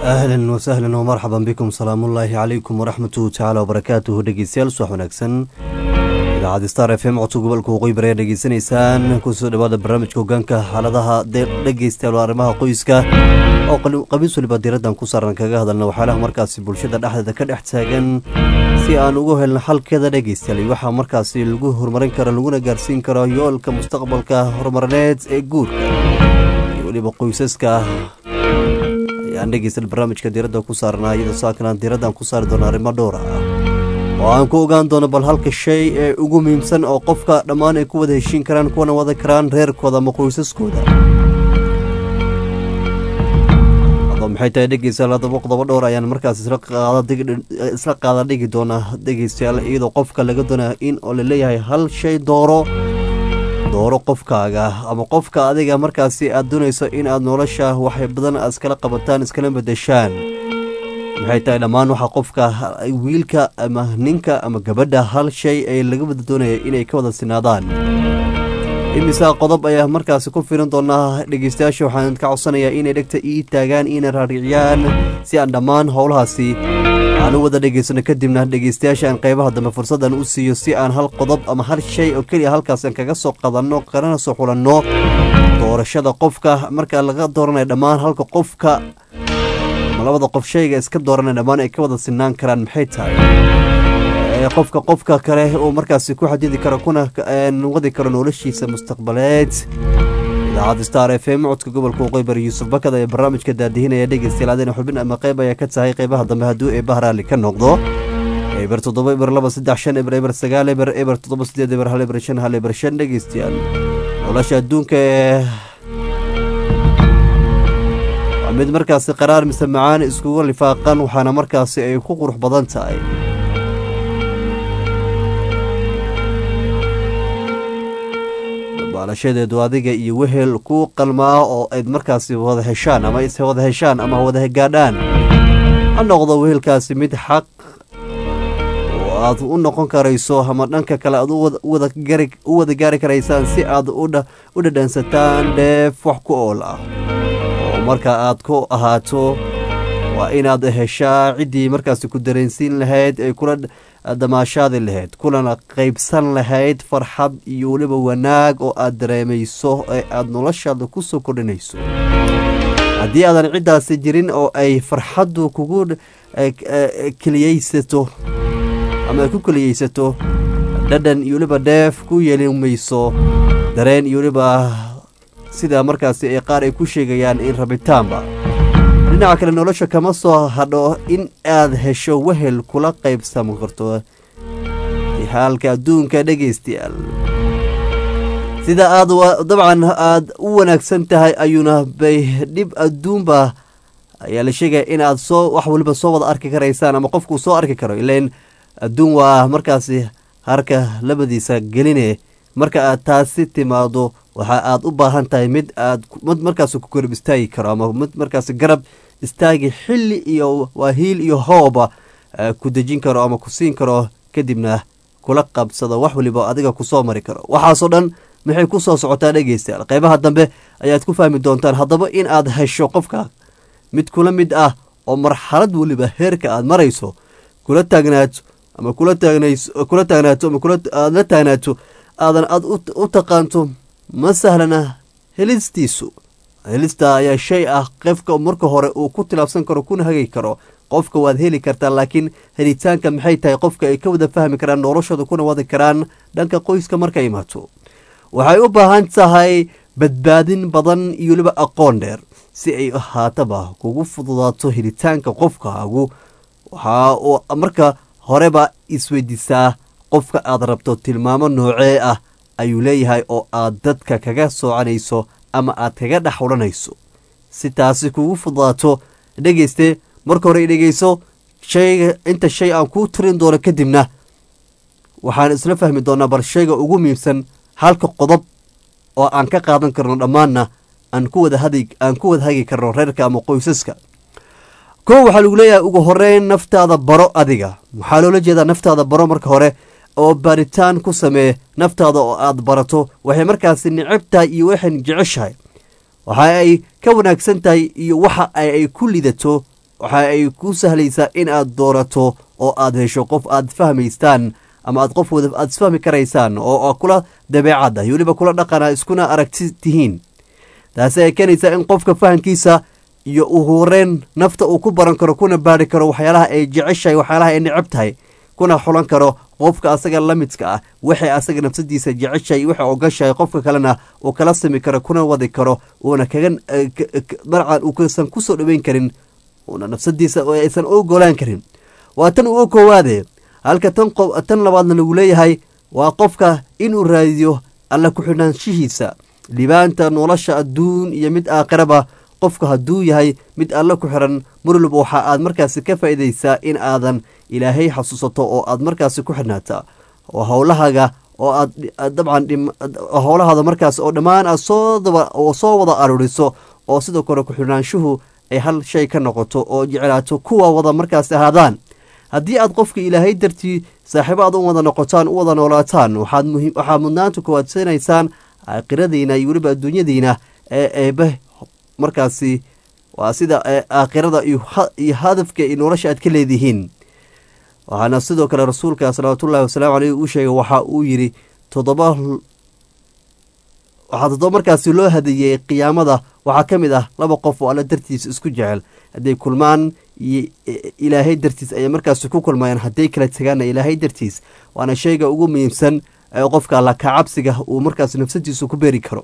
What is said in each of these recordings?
ahlan wasahlan wmarxaban bikum salaamullaahi calaykum waraxmatuhu tacaala wabarakaatuhu dhegeystayaal subax wanaagsan idaacadda star f m codka gobolka waqooyi bari aad dhegeysanaysaan kusoo dhawaada barnaamijka hogaanka xaaladaha dhegeystayaal oo arrimaha qoyska oo qabiis waliba diiraddan ku saaran kaga hadalna waxyaalaha markaasi bulshada dhexdeeda ka dhex taagan si aan ugu helno xalkeeda dhegeystayaal waxaa markaasi lagu horumarin karo laguna gaarsiin karo yoolka mustaqbalka horumarineed ee guurka iyo weliba qoysaska ayaan dhegeysta barnaamijka diiradda ku saarnaa iyadoo saakanaan diiraddan ku saari doona arrimo dhowr ah oo aan ku ogaan doono bal halka shay ee ugu muhiimsan oo qofka dhammaan ay ku wada heshiin karaan kuwana wada karaan reerkooda ama qoysaskooda maxay tahay dhegeystayaal haddaba qodobo dhowr ayaan markaas isla qaada dhigi doonaa dhegeystayaal iyadoo qofka laga doonaya in oo laleeyahay hal shay dooro dooro qofkaaga ama qofka adiga markaasi aad doonayso in aad nolosha waxay badan iskala qabataan iskala bedeshaan maxay tahay dhammaan waxaa qofka wiilka ama ninka ama gabadha hal shay ay laga wada doonaya inay ka wada sinaadaan imisa qodob ayaa markaasi ku firin doonaa dhegeystayaasha waxaan ka codsanayaa inay dhegta ii taagaan inay raariciyaan si aan dhammaan howlahaasi aan u wada dhegeysano kadibna dhegeystayaasha aan qaybaha dambe fursaddan u siiyo si aan hal qodob ama hal shay oo keliya halkaasaan kaga soo qadanno kana soo xulanno doorashada qofka marka laga dooranayo dhammaan halka qofka ama labada qof shayga iska dooranaya dhammaan ay ka wada sinaan karaan maxay tahay qofka qofka kale uu markaasi ku xadidi karo kuna wadi karo noloshiisa mustaqbaleed idaacadda star f m codka gobolka waqooyi bari yuusuf bakad ayaa barnaamijka daadihinaya dhegeystayaal adina xubin ama qayb ayaa ka tahay qaybaha dambe hadduu eebbaha raalli ka noqdo eber toddoba eber laba saddex shan eber eber sagaal eber eber toddoba sideed eber hal eber shan hal eber shan dhegeystayaal nolosha adduunka ee waa mid markaasi qaraar mise macaan iskugu lifaaqan waxaana markaasi ay ku qurux badan tahay baalashadeedu adiga iyo wehel ku qalmaa oo ayd markaasi wada heshaan ama is wada heshaan ama wada gaadhaan ha noqdo wehelkaasi mid xaq oo aad u noqon karayso ama dhanka kale aad u wada gaari karaysaan si aad u dhadhansataan dheef wax ku ool ah oo marka aad ku ahaato waa inaad heshaa ciddii markaasi ku dareensiin lahayd ay kula damaashaadi lahayd kulana qaybsan lahayd farxad iyo weliba wanaag oo aad dareemayso ee aada noloshaada ku soo kordhinayso haddii aadan ciddaasi jirin oo ay farxaddu kugu keliyeysato ama ay ku keliyeysato dhadhan iyo weliba dheef ku yeelin mayso dareen iyo weliba sida markaasi ee qaar ay ku sheegayaan in rabitaanba dhinaca kale nolosha kama soo hadho in aad hesho wehel kula qaybsami karto haalka adduunka dhegaystayaal sida aad dabcan aad u wanaagsan tahay ayuuna bay dhib adduunba ayaa la sheegaya in aad soo wax waliba soo wada arki karaysaan ama qofkuu soo arki karo ilain adduun waa markaasi harka labadiisa geline marka aad taasi timaado waxa aad u baahan tahay mid aad mid markaas ku garab istaagi karo ama mid markaas garab istaagi xilli iyo waa hiil iyo hooba ku dejin karo ama ku siin karo kadibna kula qabsado wax waliba adiga kusoo mari karo waxaasoo dhan maxay ku soo socotaa dhegeystayaal qaybaha dambe ayaad ku fahmi doontaan haddaba in aad hesho qofka mid kula mid ah oo marxalad weliba heerka aad marayso kula taagnaato ama kula taagnays kula taagnaato ama aad la taagnaato aadan aad u taqaanto ma sahlana helistiisu helista ayaa shay ah qofka marka hore uu ku tilaabsan karo kuna hagi karo qofka waad heli kartaa laakiin helitaanka maxay tahay qofka ay ka wada fahmi karaan noloshooda kuna wadi karaan dhanka qoyska marka imaato waxay u baahan tahay badbaadin badan iyo weliba aqoon dheer si ay ahaataba kugu fududaato helitaanka qofkaagu waxaa marka horeba isweydiisaa qofka aad rabto tilmaamo noocee ah ayuu leeyahay oo aad dadka kaga soocanayso ama aad kaga dhex odhanayso si taasi kugu fududaato dhegeyste marka hore dhegeyso shayga inta shay aan kuu tirin doono kadibna waxaan isla fahmi doonaa bal shayga ugu muhiimsan halka qodob oo aan ka qaadan karno dhammaanna aan ku wada hadi aan ku wada hagi karno reerka ama qoysaska kow waxaa lagu leeyahay ugu horeyn naftaada baro adiga waxaa loola jeedaa naftaada baro marka hore oo baaritaan ku samee naftaada oo aad barato waxay markaasi nicab tahay iyo waxay jeceshahay waxa ay ka wanaagsan tahay iyo waxa ay ku lidato waxa ay ku sahlaysaa in aad doorato oo aad hesho qof aad fahmaystaan ama aad qof wada aad isfahmi karaysaan oo kula dabeecadda iyo weliba kula dhaqana iskuna aragti tihiin taasi ay keenaysaa in qofka fahamkiisa iyo u horeen nafta uu ku baran karo kuna baari karo waxyaalaha ay jeceshahay waxyaalaha ay necab tahay kuna xulan karo qofka asaga la midka ah waxay asaga nafsadiisa jeceshahay waxay ogashahay qofka kalena uu kala sami karo kuna wadi karo uuna kaga dabcan uusan kusoo dhaweyn karin uuna nafsadiisa aysan ogolaan karin waa tan uu koowaade halka tan tan labaadna lagu leeyahay waa qofka inuu raadiyo alla ku-xidhaanshihiisa libaanta nolosha adduun iyo mid aakhiraba qofka hadduu yahay mid alla ku xiran marwalba waxa aad markaasi ka faa'iidaysaa in aadan ilaahay xasuusato oo aad markaasi ku xidhnaata oo howlahaga oo aad dabcan howlahaada markaas oo dhammaan aad soo soo wada aruuriso oo sidoo kale ku-xidhnaanshuhu ay hal shay ka noqoto oo jeclaato kuwa wada markaasi ahaadaan haddii aad qofka ilaahay dartii saaxiibo aad u wada noqotaan u wada noolaataan waxaad mudnaanta kuwaadsanaysaan aakhiradiina iyo weliba adduunyadiina ee eebe markaasi waa sida aakhirada iyo hadafka iyo nolosha aad ka leedihiin waxaana sidoo kale rasuulka salawaatullahi wasalaamu caleyh uu sheegay waxa uu yidhi toddoba waxaa toddoba markaasi loo hadeeyey qiyaamada waxaa ka mid ah laba qof oo alla dartiisa isku jecel hadday kulmaan iyo ilaahay dartiis ayay markaasi ku kulmayaan hadday kala tegaanna ilaahay dartiis waana shayga ugu muhiimsan ee qofka alla kacabsiga uu markaas nafsadiisu ku beeri karo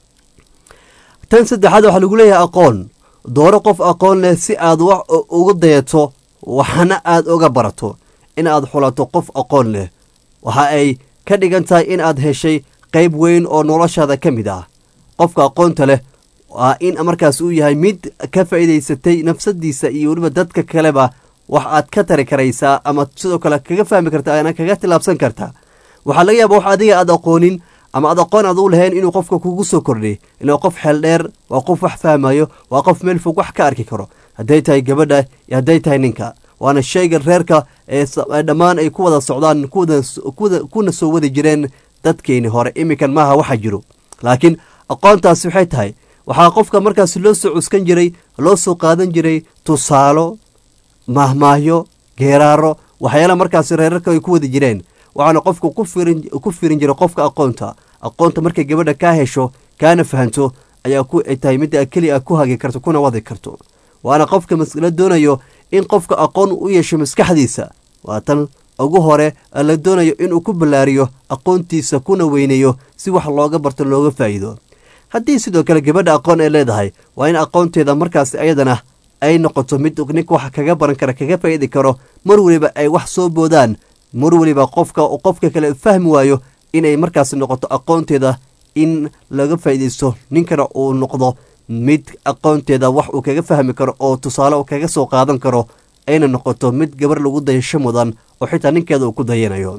tan saddexaad waxaa lagu leeyahay aqoon dooro qof aqoon leh si aad wax uga dayato waxna aad uga barato in aad xulato qof aqoon leh waxa ay ka dhigan tahay in aad heshay qayb weyn oo noloshaada ka mid ah qofka aqoonta leh waa in markaas uu yahay mid ka faa'iidaysatay nafsadiisa iyo weliba dadka kaleba wax aad ka tari karaysaa ama sidoo kale kaga fahmi karta ana kaga tilaabsan karta waxaa laga yaaba wax adiga aad aqoonin ama aad aqoon aad u lahayn inuu qofka kugu soo kordhay ilaa qof xeel dheer waa qof wax fahmayo waa qof meel fog wax ka arki karo hadday tahay gabadha iyo hadday tahay ninka waana shayga reerka ee dhammaan ay ku wada socdaan kuna soo wadi jireen dadkeeni hore iminkan maaha waxa jiro laakiin aqoontaasi waxay tahay waxaa qofka markaas loo soo cuskan jiray loo soo qaadan jiray tusaalo mahmaahyo geeraaro waxyaala markaasi reerarka ay ku wadi jireen waxaana qofka ku firin jiray qofka aqoonta aqoonta markay gabadha kaa hesho kaana fahanto ayaa tahay midda keliya ku hagi karto kuna wadi karto waana qofka la doonayo in qofka aqoon u yeesho maskaxdiisa waa tan ugu hore la doonayo inuu ku ballaariyo aqoontiisa kuna weyneeyo si wax looga barto looga faa'iido haddii sidoo kale gabadha aqoon ay leedahay waa in aqoonteeda markaas ayadana ay noqoto mid ninka wax kaga baran kara kaga faa'iidi karo mar weliba ay wax soo boodaan mar weliba qofka qofka kale fahmi waayo inay markaas noqoto aqoonteeda in laga faa'iidaysto ninkana uu noqdo mid aqoonteeda wax uu kaga fahmi karo oo tusaale uu kaga soo qaadan karo ayna noqoto mid gabar lagu dayasho mudan oo xitaa ninkeeda uu ku dayanayo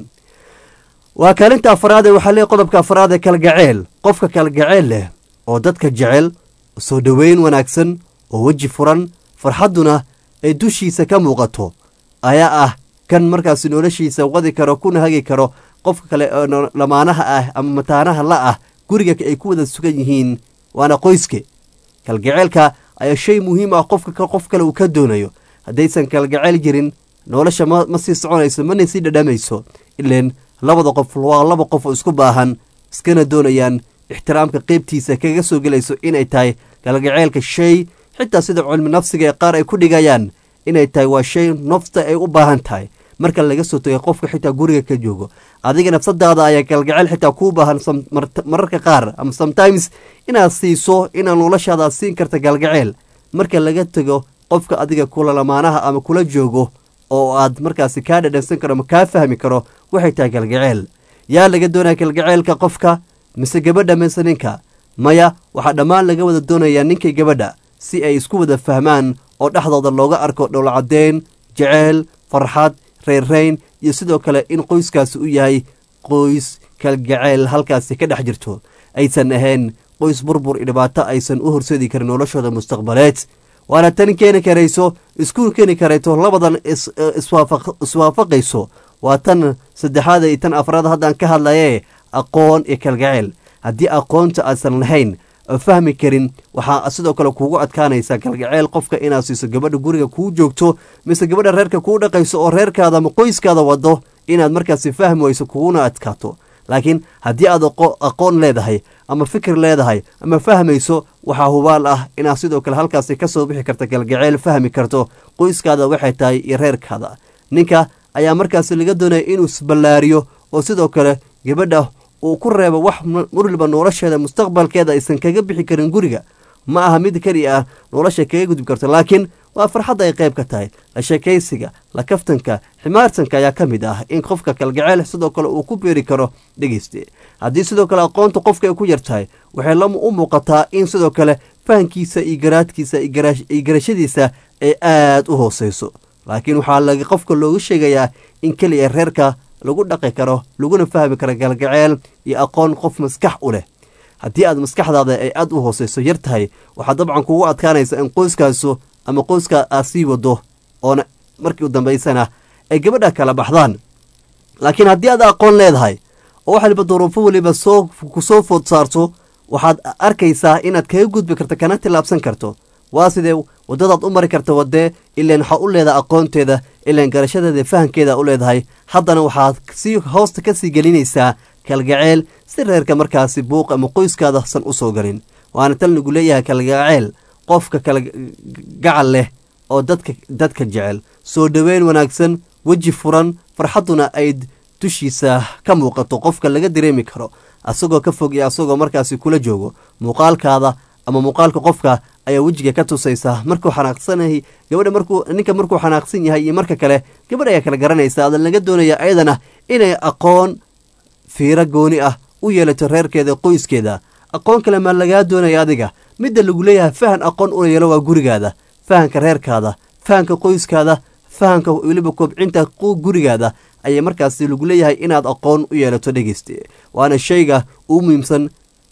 waa kaalinta afaraad ee waxaa leey qodobka afaraad ee kalgaceel qofka kalgaceel leh oo dadka jecel soo dhoweyn wanaagsan oo weji furan farxadduna ay dushiisa ka muuqato ayaa ah kan markaas noloshiisa wadi karo kuna hagi karo qofka kale oo lamaanaha ah ama mataanaha la ah guriga ay ku wada sugan yihiin waana qoyske kalgaceelka ayaa shay muhiim ah qofka qof kale uu ka doonayo haddaysan kalgaceyl jirin nolosha ma sii soconayso mana sii dhadhamayso ileen labada qof waa laba qof oo isku baahan iskana doonayaan ixtiraamka qeybtiisa kaga soo gelayso inay tahay kalgaceelka shay xitaa sida cilmi nafsiga ee qaar ay ku dhigayaan inay tahay waa shay nafta ay u baahan tahay marka laga soo tagay qofka xitaa guriga ka joogo adiga nafsadaada ayaa kalgaceyl xitaa kuu baahan mararka qaar ama sometimes inaad siiso inaad noloshaada siin karta kalgaceyl marka laga tego qofka adiga kula lamaanaha ama kula joogo oo aad markaasi kaa dhadhansan karo ama kaa fahmi karo waxay tahay kalgaceyl yaa laga doonaya kalgaceylka qofka mise gabadha mise ninka maya waxaa dhammaan laga wada doonayaa ninkay gabadha si ay isku wada fahmaan oo dhexdooda looga arko dhowlcadeyn jeceyl farxad reyrreyn iyo sidoo kale in qoyskaasi u yahay qoys kalgaceyl halkaasi ka dhex jirto aysan ahayn qoys burbur iyo dhibaato aysan u horseedi karin noloshooda mustaqbaleed waana tan keeni karayso isku keeni karayto labadan iswaafaqayso waa tan saddexaad iyo tan afraad haddaan ka hadlaye aqoon iyo kalgaceyl haddii aqoonta aysan lahayn fahmi karin waxaa sidoo kale kuugu adkaanaysa kalgaceel qofka inaad siiso gabadha guriga kuu joogto mise gabadha reerka kuu dhaqayso oo reerkaada ama qoyskaada wado inaad markaasi fahmi weyso kuguna adkaato laakiin haddii aad aqoon leedahay ama fikir leedahay ama fahmayso waxaa hubaal ah inaad sidoo kale halkaasi ka soo bixi karta galgaceel fahmi karto qoyskaada waxay tahay iyo reerkaada ninka ayaa markaasi laga doonaya inuu isballaariyo oo sidoo kale gabadha uu ku reebo wax waliba nolosheeda mustaqbalkeeda aysan kaga bixi karin guriga ma aha mid keliya ah nolosha kaga gudbi karto laakiin waa farxadda ay qayb ka tahay la sheekaysiga la kaftanka ximaartanka ayaa ka mid ah in qofka kalgaceel sidoo kale uu ku beeri karo dhegeyste haddii sidoo kale aqoonta qofka ay ku yar tahay waxay la u muuqataa in sidoo kale fahankiisa iyo garaadkiisa iyo garashadiisa ay aada u hooseyso laakiin waxaa qofka loogu sheegayaa in keliya reerka lagu dhaqi karo laguna fahmi karo galgaceel iyo aqoon qof maskax u leh haddii aad maskaxdaada ay aada u hooseyso yar tahay waxaa dabcan kugu adkaanaysa in qoyskaasu ama qoyska aad sii wado oona markii u dambaysana ay gabadha kala baxdaan laakiin haddii aad aqoon leedahay oo wax waliba duruufo weliba soo ku soo food saarto waxaad arkaysaa inaad kaga gudbi karto kana tillaabsan karto waa sidee waddadaad u mari karta wadee ilaan waxaa u leedahay aqoonteeda ilaan garashadeeda fahankeeda u leedahay haddana waxaad sii hoosta ka sii gelinaysaa kalgaceel si reerka markaasi buuq ama qoyskaada san u soo galin waana tal nagu leeyahay kalgaceel qofka kala gacal leh oo dadka dadka jecel soo dhoweyn wanaagsan weji furan farxadduna ay dushiisa ka muuqato qofka laga dareemi karo asagoo ka fog iyo asagoo markaasi kula joogo muuqaalkaada ama muuqaalka qofka ayaa wejiga ka tusaysa markuu xanaaqsanahay gabadha markuu ninka markuu xanaaqsan yahay iyo marka kale gabadh ayaa kala garanaysa adan laga doonaya ayadana inay aqoon fiiro gooni ah u yeelato reerkeeda qoyskeeda aqoon kale maa lagaa doonaya adiga midda lagu leeyahay fahan aqoon una yeelo waa gurigaada fahanka reerkaada fahanka qoyskaada fahanka weliba kobcinta gurigaada ayaa markaasi lagu leeyahay inaad aqoon u yeelato dhegeyste waana shayga uu muhiimsan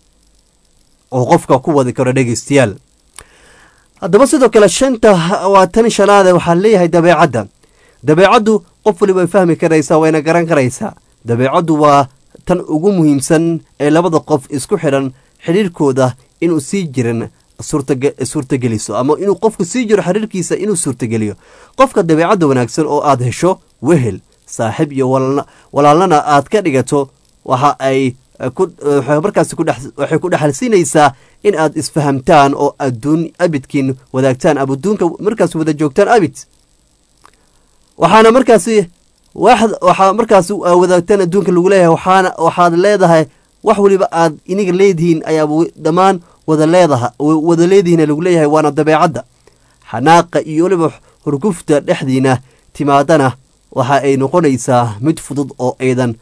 oo qofka ku wadi karo dhegeystayaal haddaba sidoo kale shanta waa tan shanaade waxaa leeyahay dabeecadda dabeecaddu qof waliba way fahmi karaysaa wayna garan karaysaa dabeecaddu waa tan ugu muhiimsan ee labada qof isku xidhan xidhiirkooda inuu sii jirin suurtageliso ama inuu qofku sii jiro xiriirkiisa inuu suurtageliyo qofka dabeecadda wanaagsan oo aad hesho wehel saaxiib iyo walaalnana aad ka dhigato waxa ay markaas waxay ku dhexalsiinaysaa in aad isfahamtaan oo adduun abidkiin wadaagtaan ama adduunka markaas wada joogtaan abid waxaana markaasi waxaa markaas wadaagtaan adduunka lagu leeyahay waxaana waxaad leedahay wax waliba aad iniga leedihiin ayaa dhammaan wada leedaha wada leedihiin lagu leeyahay waana dabeecadda xanaaqa iyo weliba hurgufta dhexdiina timaadana waxa ay noqonaysaa mid fudud oo aydan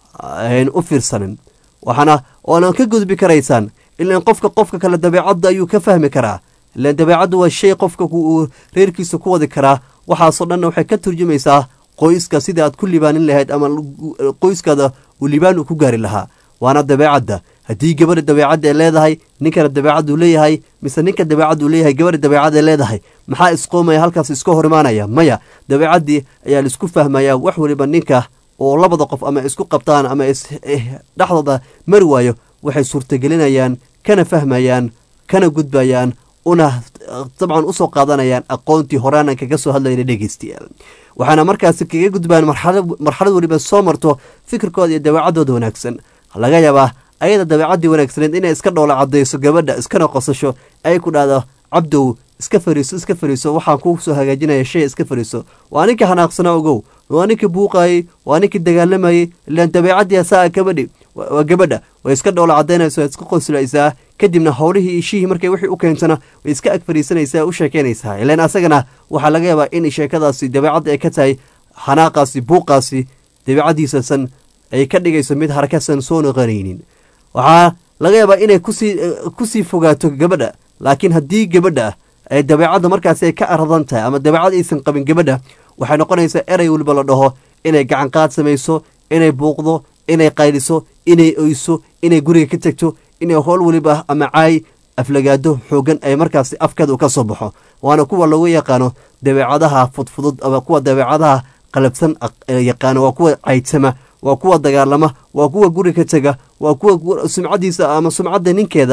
u fiirsanin waxaana oona ka gudbi karaysaan ilaan qofka qofka kale dabeecadda ayuu ka fahmi karaa ilaan dabeecaddu waa shay qofka uu reerkiisa ku wadi karaa waxaasoo dhanna waxay ka turjumaysaa qoyska sida aad ku libaanin lahayd ama qoyskaada uu libaan uu ku gaari lahaa waana dabeecadda haddii gabadha dabeecadda ay leedahay ninkana dabeecaddu leeyahay mise ninka dabeecaddu leeyahay gabadha dabeecadda ay leedahay maxaa isqoomaya halkaas iska hor imaanaya maya dabeecaddii ayaa laisku fahmaya wax waliba ninka oo labada qof ama isku qabtaan ama dhexdooda mari waayo waxay suurtagelinayaan kana fahmayaan kana gudbayaan una dabcan usoo qaadanayaan aqoontii horaanan kaga soo hadlayna dhegeystayaal waxaana markaasi kaga gudbaan marxalad weliba soo marto fikirkooda iyo dabeecaddooda wanaagsan laga yaabaa ayada dabeecaddii wanaagsaneed inay iska dhoola cadayso gabadha iskana qosasho ay ku dhahdo cabdow iska fariiso iska fariiso waxaan ku soo hagaajinaya shay iska fariiso waa ninkii xanaaqsanaa ogow waa ninkii buuqayey waa ninkii dagaalamayey ilaan dabeecaddii asaa gabadhi waa gabadha way iska dhoola cadaynaysa way iska qoslaysaa kadibna howlihii ishihii markay wixii u keentana way iska ag fariisanaysaa u sheekeynaysaa ilaan asagana waxaa laga yaabaa in sheekadaasi dabeecadda ay ka tahay xanaaqaasi buuqaasi dabeecaddiisasan ay ka dhigayso mid harakasan soo noqonaynin waxaa laga yaabaa inay kusii kusii fogaato gabadha laakiin haddii gabadha ay dabeecadda markaasi ay ka aradan tahay ama dabeecad aysan qabin gabadha waxay noqonaysaa erey weliba la dhaho inay gacanqaad samayso inay buuqdo inay qayliso inay oyso inay guriga ka tegto inay howl weliba ama caay aflagaado xoogan ay markaasi afkeeda ka soo baxo waana kuwa lagu yaqaano dabeecadaha fudfudud ama kuwa dabeecadaha qalabsan yaqaano waa kuwa caydsama waa kuwa dagaalama waa kuwa guri ka tega waa kuwa sumcadiisa ama sumcadda ninkeeda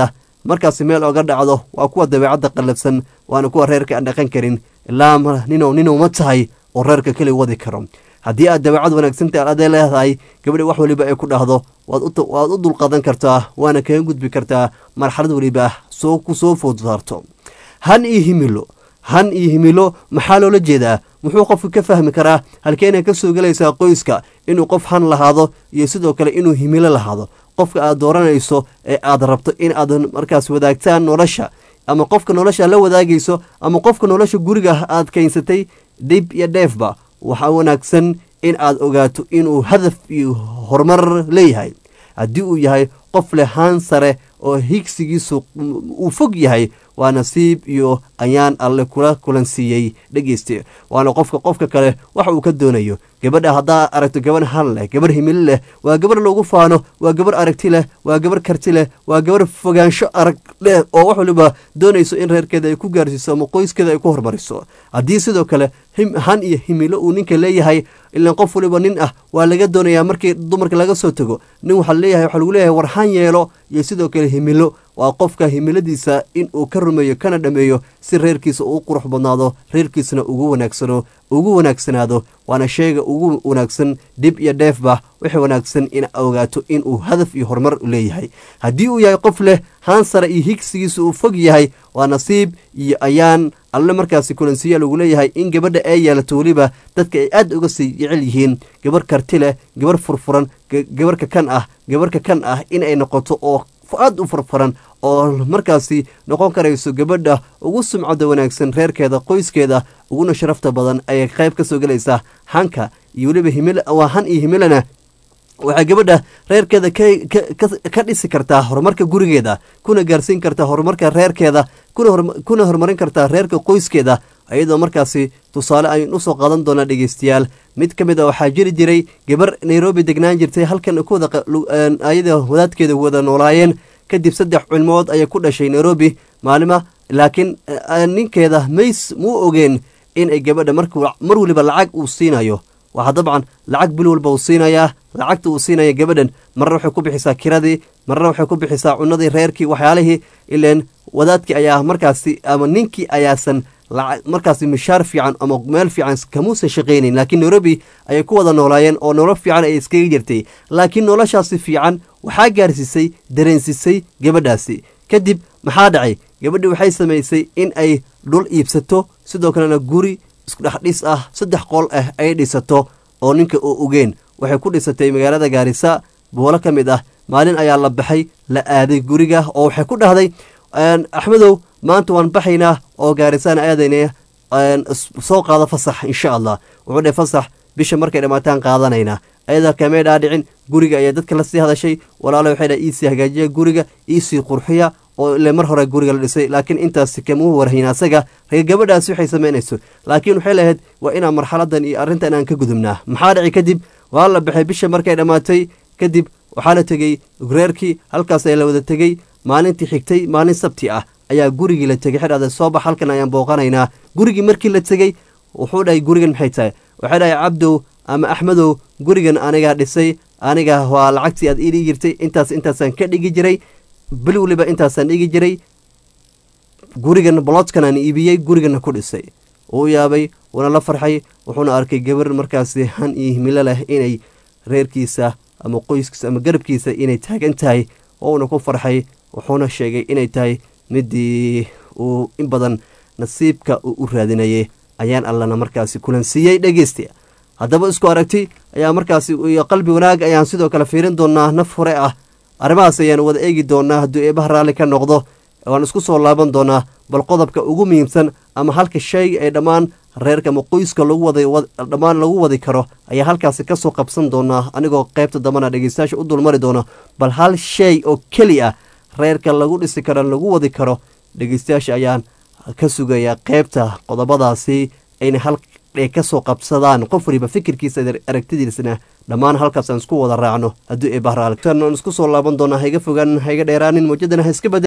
markaasi meel oga dhacdo waa kuwa dabeecadda qallafsan waana kuwa reerka aan dhaqan karin ilaa ninow ninow ma tahay oo reerka keli wadi karo haddii aad dabeecad wanaagsantahay adee leedahay gabadha wax waliba ay ku dhahdo waad u dulqadan kartaa waana kaga gudbi kartaa marxalad waliba soo ku soo food saarto han iyo himilo han iyo himilo maxaa loola jeedaa muxuu qofku ka fahmi karaa halkeenay ka soo gelaysaa qoyska inuu qof han lahaado iyo sidoo kale inuu himilo lahaado qofka aad dooranayso ee aad rabto in aad markaas wadaagtaan nolosha ama qofka nolosha la wadaagayso ama qofka nolosha guriga aad keensatay dhib iyo dheefba waxaa wanaagsan in aad ogaato inuu hadaf iyo horumar leeyahay haddii uu yahay qof leh haan sare oo higsigiisu uu fog yahay waa nasiib iyo ayaan alle kula kulansiiyey dhegeyste waana qofka qofka kale waxa uu ka doonayo gabadha haddaa aragto gabarh han leh gabarh himilo leh waa gabarh loogu faano waa gabarh aragti leh waa gabarh karti leh waa gabarh fogaansho arag leh oo wax waliba doonayso in reerkeeda ay ku gaarsiiso ama qoyskeeda ay ku hormariso haddii sidoo kale han iyo himilo uu ninka leeyahay ilaan qof waliba nin ah waa laga doonayaa markii dumarka laga soo tago nin waxaa leeyahay waxaa lagu leeyahay war han yeelo iyo sidoo kale himilo waa qofka himiladiisa in uu ka rumeeyo kana dhameeyo si reerkiisa uu qurux badnaado reerkiisana ugu wanaagsano ugu wanaagsanaado waana sheega ugu wanaagsan dhib iyo dheefba waxa wanaagsan in ogaato inuu hadaf iyo horumar leeyahay haddii uu yahay qof leh haan sare iyo higsigiisa uu fog yahay waa nasiib iyo ayaan alle markaasi kulansiya lagu leeyahay in gabadha ay yeelato weliba dadka ay aad uga sii jecel yihiin gabarh karti leh gabarh furfuran gabarhka kan ah gabarhka kan ah inay noqoto oo aad u furfuran oo markaasi noqon karayso gabadha ugu sumcada wanaagsan reerkeeda qoyskeeda uguna sharafta badan ayay qayb ka soo gelaysaa hanka iyo weliba himil waa han iyo himilana waxay gabadha reerkeeda ka dhisi kartaa horumarka gurigeeda kuna gaarsiin kartaa horumarka reerkeeda kuna horumarin kartaa reerka qoyskeeda iyadoo markaasi tusaale aynu usoo qaadan doonaa dhegeystayaal mid ka mid a waxaa jiri jiray gabar nairobi degnaan jirtay halkan ayada wadaadkeeda wada noolaayeen kadib saddex cilmood ayay ku dhashay nairobi maalima laakiin ninkeeda mays muu ogeen inay gabadha mar weliba lacag uu siinayo waxaa dabcan lacag bil walba uu siinayaa lacagta uu siinaya gabadhan marna waxay ku bixisaa kiradii marna waxay ku bixisaa cunadii reerkii waxyaalihii ileen wadaadkii ayaa markaasi ama ninkii ayaasan markaasi mishaar fiican ama meel fiican kamuusan shaqaynayn laakiin nairobi ayay ku wada noolaayeen oo nolol fiican ay iskaga jirtay laakiin noloshaasi fiican waxaa gaarsiisay dareensisay gabadhaasi kadib maxaa dhacay gabadhii waxay samaysay in ay dhul iibsato sidoo kalena guri iskudhexdhis ah saddex qol ah ay dhisato oo ninka oo ogeen waxay ku dhisatay magaalada gaarisa boolo ka mid ah maalin ayaa la baxay la aaday guriga oo waxay ku dhahday axmedow maanta waan baxaynaa oo gaarisaan aadayna soo qaado fasax insha allah wuxuu dheh fasax bisha markay dhammaataan qaadanaynaa ayadaa kamee dhaadhicin guriga ayaa dadka la sii hadashay walaalo waxay dha iisii hagaajiya guriga iisii qurxiya oo ile mar hore guriga la dhisay laakiin intaasi kamuu warhayn asaga ree gabadhaasi waxay samaynayso laakiin waxay lahayd waa inaan marxaladan iyo arrintan aan ka gudubnaa maxaa dhici kadib waa la baxay bisha markay dhammaatay kadib waxaa la tegey reerkii halkaas ayaa la wada tegey maalintii xigtay maalin sabti ah ayaa gurigii la tegey xidhada soo bax halkan ayaan booqanaynaa gurigii markii la tegey wuxuu dhahay gurigan maxay tahay waxay dhahay cabdow ama axmedow gurigan anigaa dhisay aniga waa lacagtii aad ii dhigi jirtay intaas intaasaan ka dhigi jiray bil weliba intaasaan dhigi jiray gurigan bolodkan aan iibiyey gurigana ku dhisay uu yaabay wuuna la farxay wuxuuna arkay gabar markaasi han iyo himilo leh inay reerkiisa ama qoyskiisa ama garabkiisa inay taagan tahay wouna ku farxay wuxuuna sheegay inay tahay midii uu in badan nasiibka uu u raadinayay ayaan allana markaasi kulansiiyey dhegeysta haddaba isku aragti ayaa markaasi iyo qalbi wanaag ayaan sidoo kale fiirin doonaa naf hore ah arrimahaas ayaan wada eegi doonaa hadduu eebaha raalli ka noqdo waan isku soo laaban doonaa bal qodobka ugu muhiimsan ama halka shay ay dhammaan reerka ama qoyska lagu wada dhammaan lagu wadi karo ayaa halkaasi kasoo qabsan doonaa anigoo qaybta dambana dhegeystayaasha u dulmari doono bal hal shay oo keli ah reerka lagu dhisi karo lagu wadi karo dhegeystayaasha ayaan ka sugayaa qaybta qodobadaasi ayna hal ay kasoo qabsadaan qof waliba fikirkiisa aragtidiisana dhammaan halkaasaan isku wada raacno hadduu eebahraal isku soo laaban doonaa haiga fogaan haiga dheeraanin muujadana ha iska bada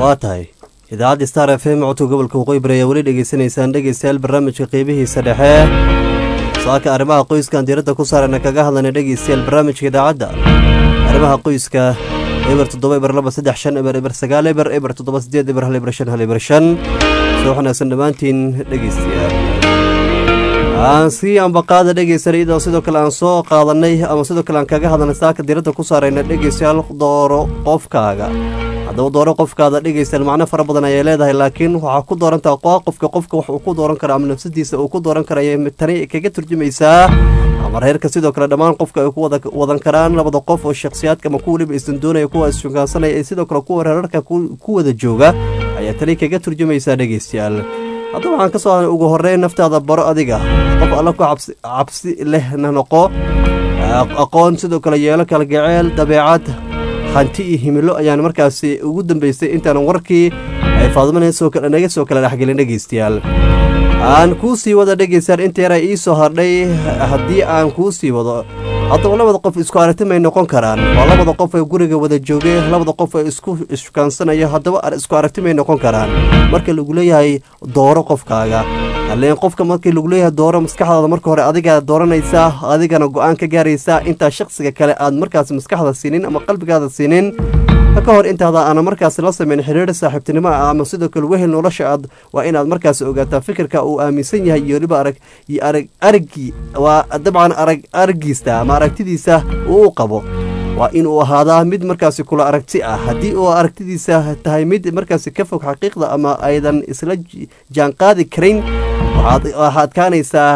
waa tahay idaacadda star f m codka gobolka waqooyi bari ayaa weli dhegeysanaysaan dhegeystayaal barnaamijka qeybihiisa dhexe saaka arrimaha qoyskan diiradda ku saarana kaga hadlayna dhegeystayaal barnaamijka idaacadda arrimaha qoyska eber toddoba eber laba saddex shan eber eber sagaal eber eber toddoba sideed eber hal eber shan hal eber shan soo wanaagsan dhammaantiin dhegeystayaal aan sii ambaqaada dhegeysan iyadoo sidoo kale aan soo qaadanay ama sidoo kale aan kaga hadalnay saaka diiradda ku saarayna dhegeystayaal dooro qofkaaga haddaba dooro qofkaada dhegeystayaal macno fara badan ayay leedahay laakiin waxaa ku doorantaa qofka qofka wax uu ku dooran kara ama nafsadiisa uu ku dooran karaya tani kaga turjumaysaa ama reerka sidoo kale dhammaan qofka ay ku wadan karaan labada qof oo shakhsiyaadka ama kuwa waliba isdan doonaya kuwa isshukaansanaya ee sidoo kale kuwa reerarka ku wada jooga ayaa tani kaga turjumaysaa dhegeystayaal haddaba waxaan ka soo hadlay ugu horreyn naftaada baro adiga qof alla ku cabsi lehna noqo aqoon sidoo kale yeelo kala gaceel dabeecad hanti iyo himilo ayaan markaasi ugu dambeystay intaanan warkii ay faadmanaga soo kala dhexgelin dhegeystayaal aan kuu sii wada dhegeystayaal inta yaraa ii soo hardhay haddii aan kuu sii wado haddaba labada qof isku aragti may noqon karaan waa labada qof ee guriga wada joogay labada qof ee isku ishukaansanayo haddaba isku aragti may noqon karaan marka lagu leeyahay dooro qofkaaga alleen qofka markii lagu leeyahay dooro maskaxdaada marka hore adigaa dooranaysaa adigana go-aan ka gaaraysaa intaa shakhsiga kale aad markaas maskaxda siinin ama qalbigaada siinin ka hor intaada aana markaas la samayn xiriir saaxiibtinimo ah ama sidoo kale wehel nolosha aad waa inaad markaas ogaataa fikirka uu aaminsan yahay iyo weliba arag iyo arag aragii waa dabcan arag aragiista ama aragtidiisa uu u qabo waa inuu ahaadaa mid markaasi kula aragti ah haddii uu aragtidiisa tahay mid markaasi ka fog xaqiiqda ama aydan isla jaanqaadi karin waxaad adkaanaysaa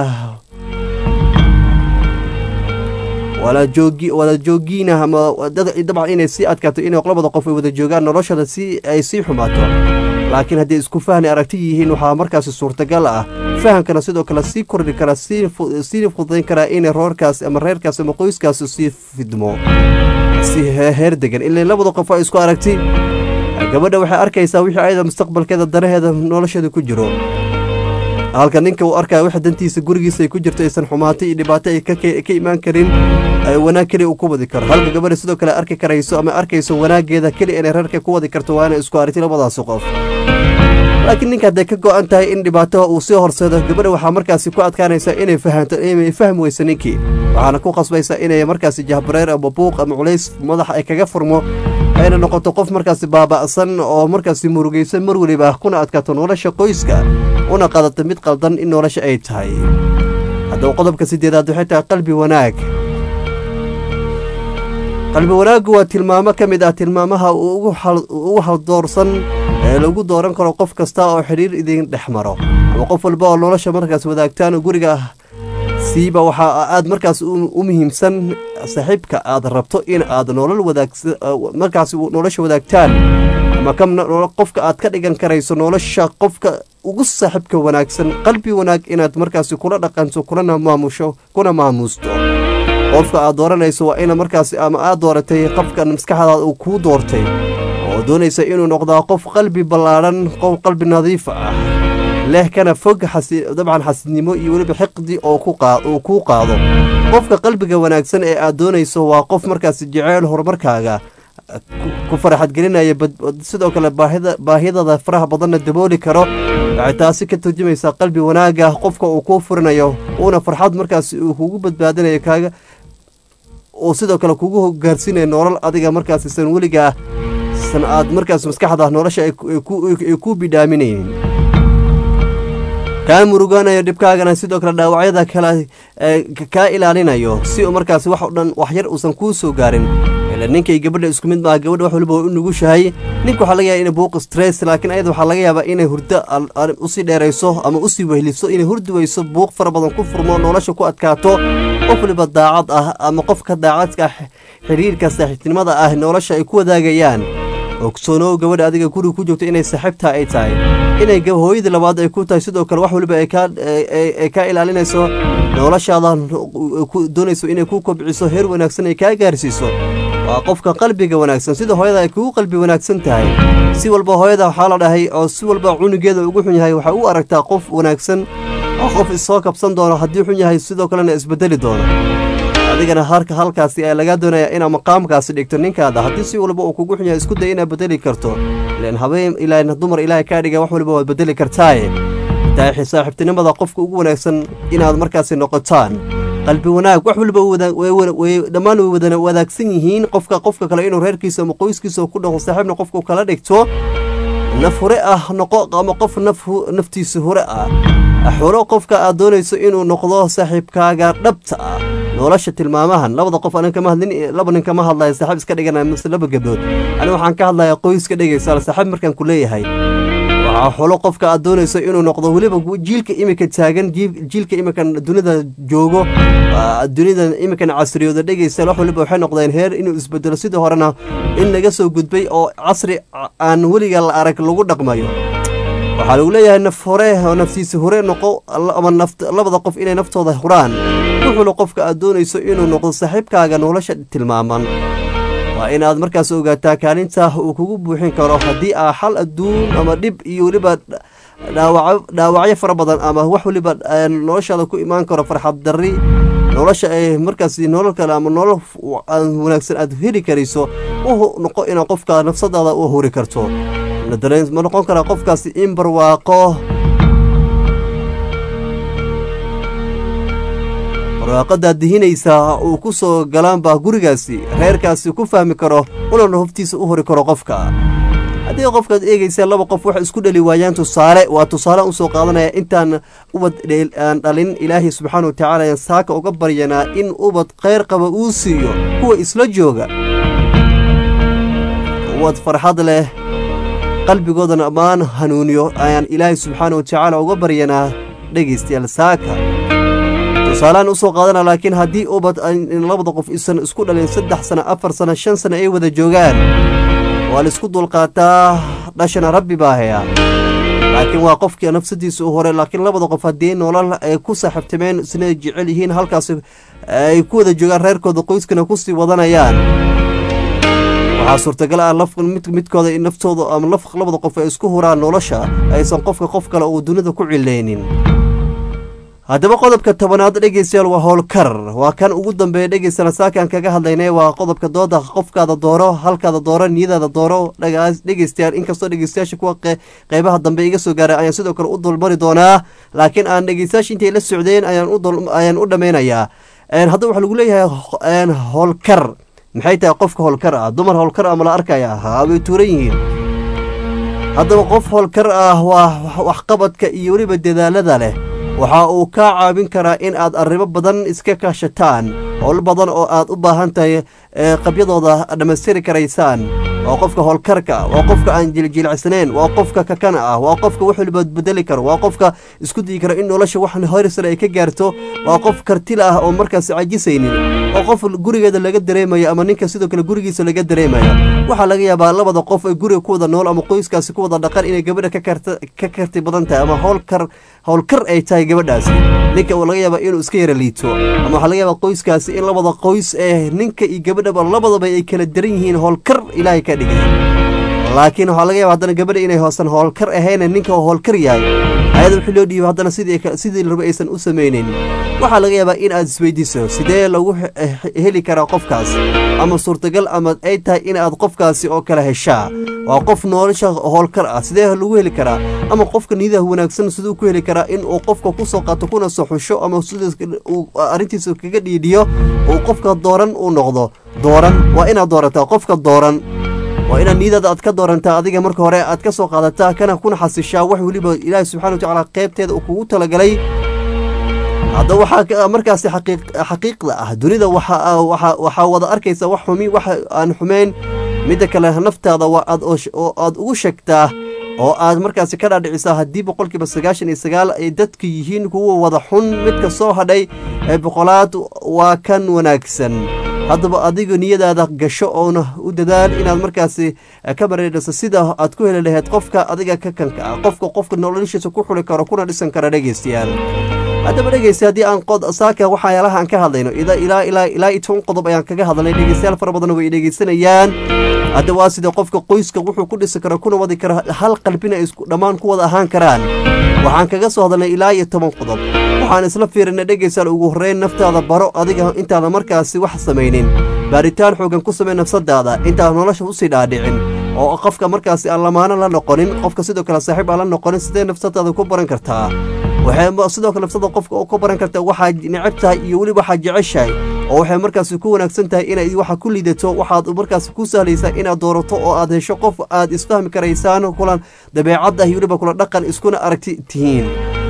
wala joogiina ama dabcan inay sii adkaato inay labada qof ay wada joogaan noloshada si ay sii xumaato laakiin hadday isku fahni aragti yihiin waxaa markaasi suurtagal ah fahamkana sidoo kale sii kordhi kara sii fudayn karaa inay roorkaas ama reerkaas ama qoyskaas sii fidmo si heer degan ilaa labada qof ay isku aragti gabadha waxay arkaysaa wixii ayada mustaqbalkeeda danaheeda nolosheeda ku jiro halka ninka uu arkaya waxa dantiisa gurigiisa ay ku jirto aysan xumaato iyo dhibaato ay ka imaan karin wanaag keliya uu ku wadi karo halka gabadha sidoo kale arki karayso ama arkayso wanaageeda keliya inay reerka ku wadi karto waa inay isku aragti labadaasi qof laakiin ninka hadday ka go-an tahay in dhibaato uu sii horseedo gabadha waxaa markaasi ku adkaanaysa inay fahanto inay fahmi weyso ninkii waxaana ku qasbaysa inay markaasi jahbareer ama buuq ama culays madax ay kaga furmo ayna noqoto qof markaasi baaba'san oo markaasi murugaysan mar weliba kuna adkaato nolosha qoyska una qadato mid qaldan in nolosha ay tahay haddaba qodobka sideedaad waxay tahay qalbi wanaag qalbi wanaaggu waa tilmaamo ka mid ah tilmaamaha ugu haldoorsan ee lagu dooran karo qof kasta oo xidhiir idin dhex maro ama qof walba oo nolosha markaas wadaagtaan guriga siiba waxaa aad markaas u muhiimsan saaxiibka aad rabto in aad nolol wadaagmarkaas nolosha wadaagtaan ama qofka aad ka dhigan karayso nolosha qofka ugu saaxiibka wanaagsan qalbi wanaag inaad markaasi kula dhaqanto kulana maamusho kuna maamuusto qofka aad dooranayso waa ina markaas ama aad dooratay qofkan maskaxdaada uu kuu doortay oo doonaysa inuu noqdaa qof qalbi ballaadhan qof qalbi nadiif ah leh kana fog dabcan xasidnimo iyo weliba xiqdi oo uu kuu qaado qofka qalbiga wanaagsan ee aad doonayso waa qof markaasi jeceyl horumarkaaga ku faraxadgelinaya sidoo kale baahidada faraha badanna dabooli karo waxay taasi ka turjumaysaa qalbi wanaaga qofka uu kuu furinayo uuna farxad markaas uu kugu badbaadinayo kaaga uu sidoo kale kugu gaarsiinayo nolol adiga markaas san weligaa san aad markaas maskaxda nolosha ay kuu bidhaaminaynin kaa murugaanayo dhibkaagana sidoo kale dhaawacyada kale kaa ilaalinayo si uu markaas wax o dhan waxyar uusan kuu soo gaarin ila ninkay gabadha isku mid maaha gabadha wax waliba u nugushahay ninka waxaa laga yaaba inay buuq stress laakiin ayada waxaa laga yaabaa inay hurdo usii dheerayso ama usii wehliso inay hurdi weyso buuq fara badan ku furmo nolosha ku adkaato qof waliba daacad ah ama qofka daacadka xiriirka saaxiibtinimada ah nolosha ay ku wadaagayaan ogsoonow gabadha adiga guriga ku joogto inay saaxiibtaa ay tahay inay hooyadii labaad ay ku tahay sidoo kale wax waliba ay kaa ilaalinayso noloshaada doonayso inay ku kobciso heer wanaagsan ay kaa gaarsiiso waa qofka qalbiga wanaagsan sida hooyada ay kugu qalbi wanaagsan tahay si walba hooyada waxaa la dhahay oo si walba cunugeeda ugu xun yahay waxay u aragtaa qof wanaagsan oo qof issoo kabsan doono haddii xun yahay sidoo kalena isbedeli doono adigana harka halkaasi ayaa lagaa doonaya inaad maqaamkaasi dhigto ninkaada haddii si walba uu kugu xunyahay isku day inaad bedeli karto ilan habeen ilaa dumar ilaahay kaa dhiga wax walba waad bedeli kartaaye daaxi saaxiibtinimada qofka ugu wanaagsan inaad markaasi noqotaan qalbi wanaag wax walba dhammaan way wada wadaagsan yihiin qofka qofka kale inuu reerkiisa ama qoyskiisa ku dhaqo saaxiibna qofka kala dhigto naf hure ah noqo ama qof naftiisa hure ah xulo qofka aad doonayso inuu noqdo saaxiibkaaga dhabta ah nolosha tilmaamahan labada qof anan kama hadlin laba nin kama hadlaya saaxiib iska dhiganaya mise laba gabdhood ani waxaan ka hadlayaa qoyska dhegaysa saaxiib markaan ku leeyahay waxaa xulo qofka aad doonayso inuu noqdo weliba jiilka imika taagan jiilka imikan dunida joogo dunida imikan casriyooda dhegaysa wax waliba waxay noqdeen heer inuu isbedelo sidii horena in laga soo gudbay oo casri aan weliga la arag lagu dhaqmayo waxaa lagu leeyahay naf hore oo naftiisa hore noqo ama labada qof inay naftooda huraan wuxuuna qofka aad doonayso inuu noqdo saaxiibkaaga nolosha tilmaaman waa inaad markaas ogaataa kaalinta uu kugu buuxin karo haddii aa xal adduun ama dhib iyo weliba dhaawacyo fara badan ama wax weliba noloshaada ku imaan karo farxad darri nolosha ay markaas nolol kale ama nolol wanaagsan aad heli karayso u noqo inaad qofka nafsadaada u huri karto ma noqon karaa qofkaasi in barwaaqo barwaaqadaad dihinaysaa uu ku soo galaanba gurigaasi reerkaasi ku fahmi karo ulana hoftiisa u hori karo qofka haddii qofkaad eegaysa laba qof waxay isku dhali waayaan tusaale waa tusaale u soo qaadanaya intaan ubad aan dhalin ilaahay subxaana wa tacaala ayaan saaka uga baryanaa in ubad kheyr qaba uu siiyo kuwa isla jooga ubad farxad leh qalbigoodana ammaan hanuuniyo ayaan ilaahay subxaana wa tacaala uga baryanaa dhegaystayaal saaka tusaaleaan usoo qaadana laakiin haddii ubad labada qof isan isku dhalin saddex sana afar sana shan sana ay wada joogaan waa la isku dulqaataa dhashana rabbi baa hayaa laakiin waa qofkii nafsadiisa u hore laakiin labada qof haddii nolol ay ku saaxiibtameen isna jecel yihiin halkaas ay ku wada joogaan reerkooda qoyskana kusii wadanayaan waxaa suurtagal ah midkooda naftooda ama labada qof ay isku huraan nolosha aysan qofka qof kale uu dunida ku cilaynin haddaba qodobka tobanaad dhegeystayaal waa howlkar waa kan ugu dambeeya dhegeystayaal saakaan kaga hadlaynay waa qodobka dooda qofkaada dooro halkaada dooro niyadaada dooro dhegeystayaal inkastoo dhegeystayaasha kuwa qeybaha dambe iga soo gaaray ayaan sidoo kale u dulmari doonaa laakiin aan dhegeystayaasha intay la socdeen ayaan u dhammaynayaa hadda waxaa lagu leeyahay howlkar maxay tahay qofka howlkar ah dumar howlkar ah mala arkaya haa way tuuran yihiin haddaba qof howlkar ah waa waxqabadka iyo weliba dadaalada leh waxa uu kaa caawin karaa in aad arrimo badan iska kaashataan howl badan oo aad u baahan tahay qabyadooda dhammaystiri karaysaan waa qofka howlkarka waa qofka aan jiljilicsanayn waa qofka kakana ah waa qofka wax waliba bedeli karo waa qofka isku dayi kara in nolosha wax horsare ay ka gaarto waa qof kartila ah oo markaas cajisaynin waa qof gurigeeda laga dareemayo ama ninka sidoo kale gurigiisa laga dareemayo waxaa laga yaabaa labada qof ay guriga ku wada nool ama qoyskaasi ku wada dhaqan inay gabadha ka karti badan tahay ama howlkar howlkar ay tahay gabadhaasi ninka laga yaabaa inuu iska yara liito ama waxaa laga yaabaa qoyskaasi in labada qoys ee ninka iyo gabadhaba labadaba ay kala daran yihiin howlkar ilaahay ka dhigay laakiin waxaa laga yaba haddana gabadha inay hoosan howlkar ahayna ninka howlkar yahay ayada wixii loo dhiibay haddana sidii larba aysan u samaynayn waxaa laga yaabaa in aad isweydiiso sidee lagu heli karaa qofkaas ama suurtagal ama ay tahay in aad qofkaasi oo kale heshaa waa qof nolosha howlkar ah sidee lagu heli karaa ama qofka nidaha wanaagsan siduu ku heli karaa in uu qofka kusoo qaato kuna soo xusho ama arrintiisa kaga dhiidhiyo uu qofka dooran uu noqdo dooran waa inaad doorataa qofka dooran waa inaad niyadaada aad ka doorantaa adiga marka hore aad ka soo qaadataa kana kuna xasishaa wax weliba ilaahi subxana wa tacaala qaybteeda uu kugu talagalay hadda waxaa markaasi xaqiiqda ah dunida waxaa wada arkaysa wax xumi wax aan xumeyn midda kale naftaada waa aad oo aad ugu sheegtaa oo aad markaasi ka dhaadhicisaa haddii boqolkiiba sagaashan iyo sagaal ay dadka yihiin kuwa wada xun midka soo hadhay ee boqolaad waa kan wanaagsan haddaba adiga niyadaada gasho oona u dadaal inaad markaasi ka bareedhaso sida aad ku heli lahayd qofka adiga ka kanka ah qofka qofka noloshiisa ku xuli karo kuna dhisan kara dhegeystayaal haddaba dhegeysta haddii aan saaka waxyaalaha aan ka hadlayno ilaa ilaa ilaa iyo toban qodob ayaan kaga hadlay dhegeystayaal fara badan way dhegeysanayaan hadda waa sida qofka qoyska wuxuu ku dhisi kara kuna wadi kara hal qalbina ay dhammaan ku wada ahaan karaan waxaan kaga soo hadalnay ilaa iyo toban qodob waxaan isla fiirinay dhegaystayaal ugu horreyn naftaada baro adiga intaada markaasi wax samaynin baaritaan xoogan ku samey nafsadaada intaada nolosha usii dhaadhicin oo qofka markaasi aan lamaano la noqonin qofka sidoo kale saaxiib aan la noqonin sidee nafsadaada ku baran kartaa waxay sidoo kale nafsada qofka ku baran kartaa waxaad necab tahay iyo weliba waxaad jeceshahay oo waxay markaasi ku wanaagsan tahay inay waxa ku liidato waxaad markaasi ku sahlaysaa inaad doorato oo aad hesho qof aad isfahmi karaysaan kulan dabeecad ah iyo weliba kula dhaqan iskuna aragti tihiin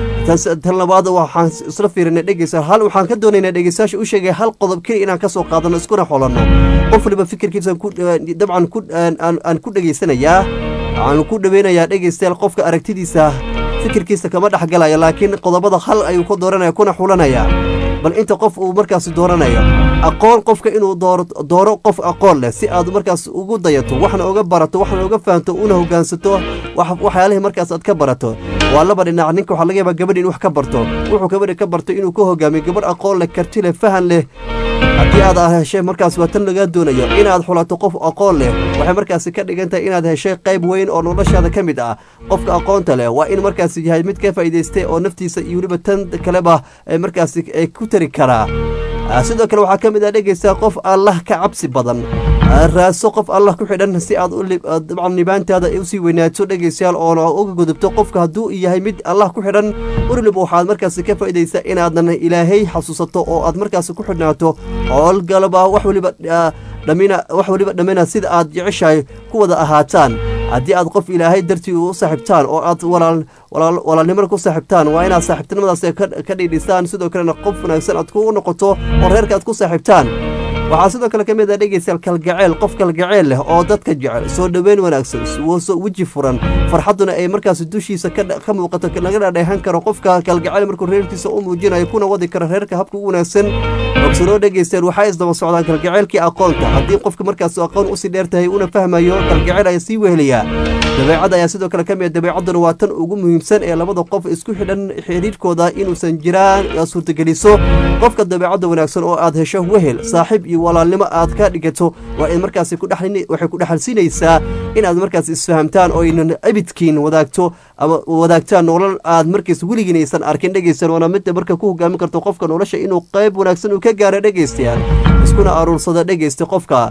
tan labaad waxaan isla fiirinay dhegeysa hal waxaan ka doonaynaa dhegeystayaasha u sheegay hal qodob keliya inaan ka soo qaadano iskuna xolanno qof waliba fikirkiisa dabcan aan ku dhegeysanayaa waxaan ku dhaweynayaa dhegeystayaal qofka aragtidiisa fikirkiisa kama dhexgalaya laakiin qodobada hal ayuu ka dooranaya kuna xulanaya bal inta qof uu markaasi dooranayo aqoon qofka inuu dooro qof aqoon leh si aad markaas ugu dayato waxna uga barato waxna uga fahanto una hogaansato waxyaalihii markaas aad ka barato waa laba dhinac ninka waxaa laga yaabaa gabadhi in wax ka barto wuxuu gabadhi ka barto inuu ka hogaamiyo gabadh aqoon leh karti leh fahan leh haddii aad heshay markaas waa tan lagaa doonayo inaad xulato qof aqoon leh waxay markaasi ka dhigan tahay inaad heshay qayb weyn oo noloshaada ka mid ah qofka aqoonta leh waa in markaasi yahay mid ka faa'iidaystay oo naftiisa iyo weliba tan kaleba markaasi ku tari karaa sidoo kale waxaa ka mid ah dhegeysaa qof allah ka cabsi badan raaso qof allah ku xidhan si aad dabcan nibaantaada usii weynaato dhegeystayaal oona uga gudubto qofka hadduu yahay mid allah ku xidhan weliba waxaad markaasi ka faa'iidaysaa inaadan ilaahay xasuusato oo aad markaasi ku xidhnaato howlgalaba wax weliba dhamina wax weliba dhammina sida aad jeceshahay ku wada ahaataan haddii aad qof ilaahay dartii u saaxiibtaan oo aad walaalnimada ku saaxiibtaan waa inaad saaxiibtinimadaas ka dhiidhisaan sidoo kalena qof wanaagsan aad ku noqoto oo reerka aad ku saaxiibtaan waxaa sidoo kale ka mid ah dhegeystayaal kalgaceel qof kalgaceel leh oo dadka jecel soo dhoweyn wanaagsan weji furan farxadduna ay markaas dushiisa ka muuqato laga dhadheehan karo qofka kalgaceel markuu reerkiisa u muujinayo kuna wadi karo reerka habka u wanaagsan ogsanoo dhegeystayaal waxaa isdaba socdaan kalgaceelkii aqoonta haddii qofka markaas aqoon usii dheer tahay una fahmayo kalgaceel ayaa sii wehelayaa dabeecadda ayaa sidoo kale ka mid dabeecadduna waa tan ugu muhiimsan ee labada qof isku xidhan xiriirkooda inuusan jiraan suurtageliso qofka dabeecadda wanaagsan oo aad hesho wehel saaxiib iyo walaalnimo aad ka dhigato waa in markaasi waxay ku dhexalsiinaysaa inaad markaas isfahamtaan oo aynan abidkiin wadaagto ama wadaagtaan nolol aad markaas weligiin aysan arkin dhegeystayaal waana midda marka ku hogaamin karto qofka nolosha inuu qayb wanaagsan uu ka gaaro dhegeystayaal iskuna aruursada dhegeysta qofka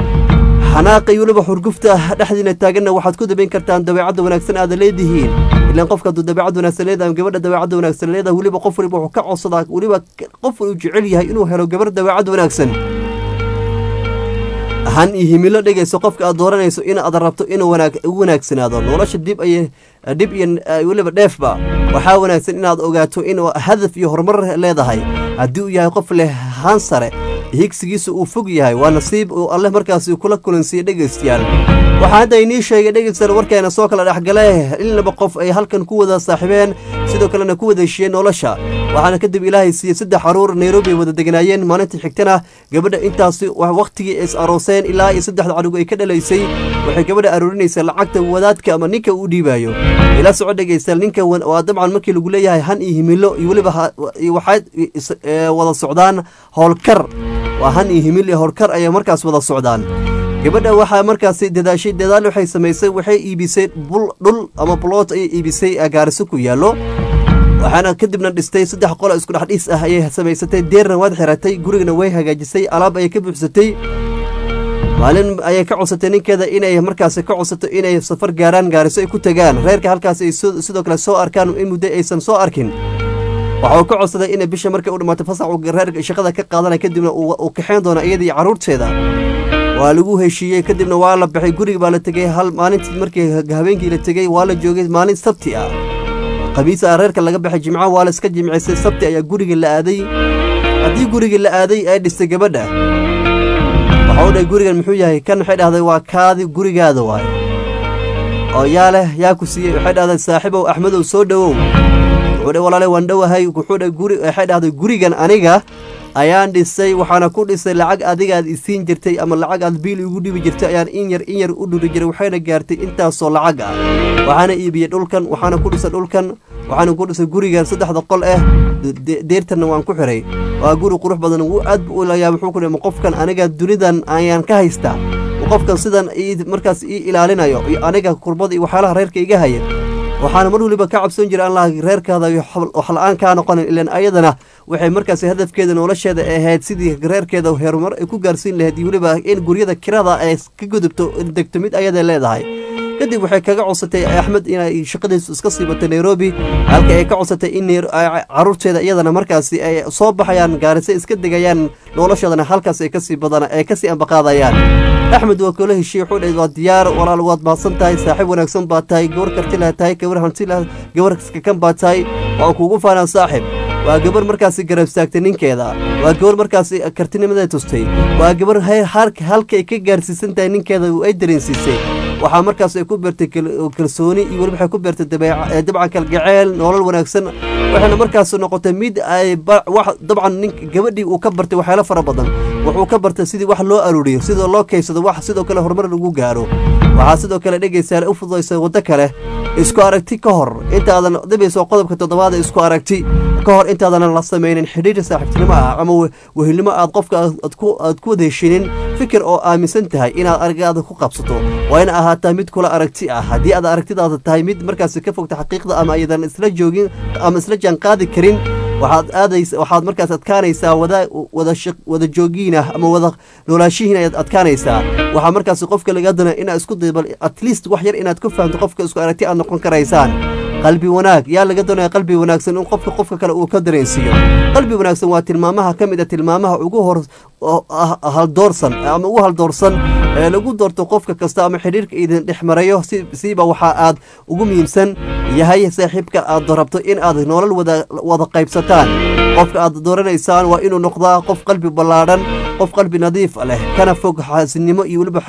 xanaaqa iyo weliba xurgufta dhexdiina taaganna waxaad ku dabayn kartaan dabeecadda wanaagsan aada leedihiin ilaan qofka hadduu dabeecad wanaagsan leedahay gabadha dabeecadda wanaagsan leedahay weliba qof waliba wuxuu ka codsadaa weliba qof uu jecel yahay inuu helo gabar dabeecad wanaagsan han iyo himilo dhegayso qofka aad dooranayso in aad rabto inuu u wanaagsanaado nolosha dib ay dhib iyo weliba dheefba waxaa wanaagsan inaad ogaato inuu hadaf iyo horumar leedahay haddii uu yahay qof leh han sare higsigiisa uu fog yahay waa nasiib uu alleh markaasi kula kulansiiye dhegaystayaal waxaa hadda inii sheegay dhegaystayaal warkeena soo kala dhexgale in laba qof ay halkan ku wada saaxiibeen sidoo kalena ku wada heshiyeen nolosha waxaana kadib ilaahay siiyey saddex caruur nairobi ay wada deganaayeen maalintii xigtana gabadha intaasi wakhtigii is arooseen ilaa iyo saddexda cadhug ay ka dhalaysay waxay gabadha aroorinaysaa lacagta wadaadka ama ninka uu dhiibayo ila soco dhegaystayaal ninka waa dabcan markii lagu leeyahay han iyo himilo iyo weliba waxaad wada socdaan howlkar waa han iyo himil iyo howlkar ayay markaas wada socdaan gabadha waxaa markaasi dadaashay dadaal waxay samaysay waxay iibisay dhul ama buloot ayay iibisay gaariso ku yaallo waxaana kadibna dhistay saddex qolo isku dhex dhiis ah ayay samaysatay deerna waad xiratay gurigana way hagaajisay alaab ayay ka buuxsatay maalin ayay ka codsatay ninkeeda inay markaasi ka codsato inay safar gaaraan gaariso ay ku tagaan reerka halkaas ay sidoo kale soo arkaan in muddo aysan soo arkin waxa uu ka codsaday inay bisha markay u dhammaatay fasax uu reerka shaqada ka qaadanaya kadibna uu kaxayn doono iyadii carruurteeda waa lagu heshiiyey kadibna waa la baxay guriga baa la tegey hal maalintii markii habeenkii la tegey waa la joogay maalin sabti ah khamiis a reerka laga baxay jimco waa la iska jimcisay sabti ayaa guriga la aaday haddii guriga la aaday ay dhistay gabadha waxa u dhahay gurigan muxuu yahay kan waxay dhahday waa kaadi gurigaada waaye oo yaa leh yaa ku siiyey waxay dhahday saaxiibow axmedow soo dhowow wuxuu dha walaale waan dhowahay wuxuu dha guri waxay dhahday gurigan aniga ayaan dhisay waxaana ku dhisay lacag adigaad isiin jirtay ama lacag aad biil igu dhibi jirtay ayaan in yar in yar u dhuri jiray waxayna gaartay intaasoo lacag ah waxaana iibiyey dhulkan waxaana ku dhisay dhulkan waxaana ku dhisay gurigan saddexda qol ah deertanna waan ku xiray waa guri qurux badan wuu aad bu ulayaa wuxuu ku dhima qofkan aniga dunidan ayaan ka haystaa qofkan sidan markaas ii ilaalinayo iyo aniga kurbada iyo waxyaalaha reerka iga haya waxaana mar waliba ka cabsoon jira allah reerkaada wax la-aan kaa noqonin ilan ayadana waxay markaasi hadafkeeda nolosheeda ahayd sidii reerkeeda horumar ay ku gaarsiin lahayd iyo weliba in guryada kirada ay ka gudubto degto mid ayada leedahay kadib waxay kaga codsatay axmed inay shaqadiisu iska siibatay nairobi halka ay ka codsatay in caruurteeda iyadana markaasi ay soo baxayaan gaarise iska degayaan noloshoodana halkaas ay kasii badan ay kasii ambaqaadayaan axmed waa koola heshiye wuxuu dhahay waa diyaar walaal waad mahadsan tahay saaxiib wanaagsan baa tahay gabar karti lah tahay gabar hanti lah gabar kakan baa tahay waan kuugu faanaan saaxib waa gabar markaasi garab istaagtay ninkeeda waa gabar markaasi kartinimaday tustay waa gabar halkay ka gaarsiisan tahay ninkeeda ay dareensiisay waxaa markaas ay ku beertay kalsooni iyo weliba waxay ku beertay dabcan kalgaceel nolol wanaagsan waxayna markaas noqotay mid ay dabcan nin gabadhii uu ka bartay waxyaalo fara badan wuxuu ka bartay sidii wax loo aruuriyo sidoo loo kaysado wax sidoo kale horumar lagu gaaro waxaa sidoo kale dhegaysaale u fududaysa waddo kale isku aragti ka hor intaadan dhibayso qodobka toddobaad isku aragti ka hor intaadan la samaynin xidhiir saaxiibtinimo ah ama wehelnimo aad qofka aad ku wada heshinin fikir oo aaminsan tahay inaad aragaada ku qabsato waa in ahaataa mid kula aragti ah haddii aad aragtidaada tahay mid markaasi ka fogta xaqiiqda ama ayadan isla joogin ama isla jaan qaadi karin waxaad aadays waxaad markaas adkaanaysaa wada wada wada joogiin ah ama wada noolaashihiin ayaad adkaanaysaa waxaa markaasi qofka laga dana inaad isku daybal at least wax yar inaad ku fahamto qofka isku aragti aad noqon karaysaan qalbi wanaag yaa laga doonaya qalbi wanaagsan in qofka qofka kale uu ka dareensiiyo qalbi wanaagsan waa tilmaamaha ka mid a tilmaamaha ugu hor haldoorsan ama ugu haldoorsan ee lagu doorto qofka kasta ama xidhiirka idin dhex marayo siiba waxaa aad ugu muhiimsan yahay saaxiibka aad rabto in aad nolol wada qaybsataan qofka aad dooranaysaan waa inuu noqdaa qof qalbi ballaadhan qof qalbi nadiif leh kana fog xaasinimo iyo weliba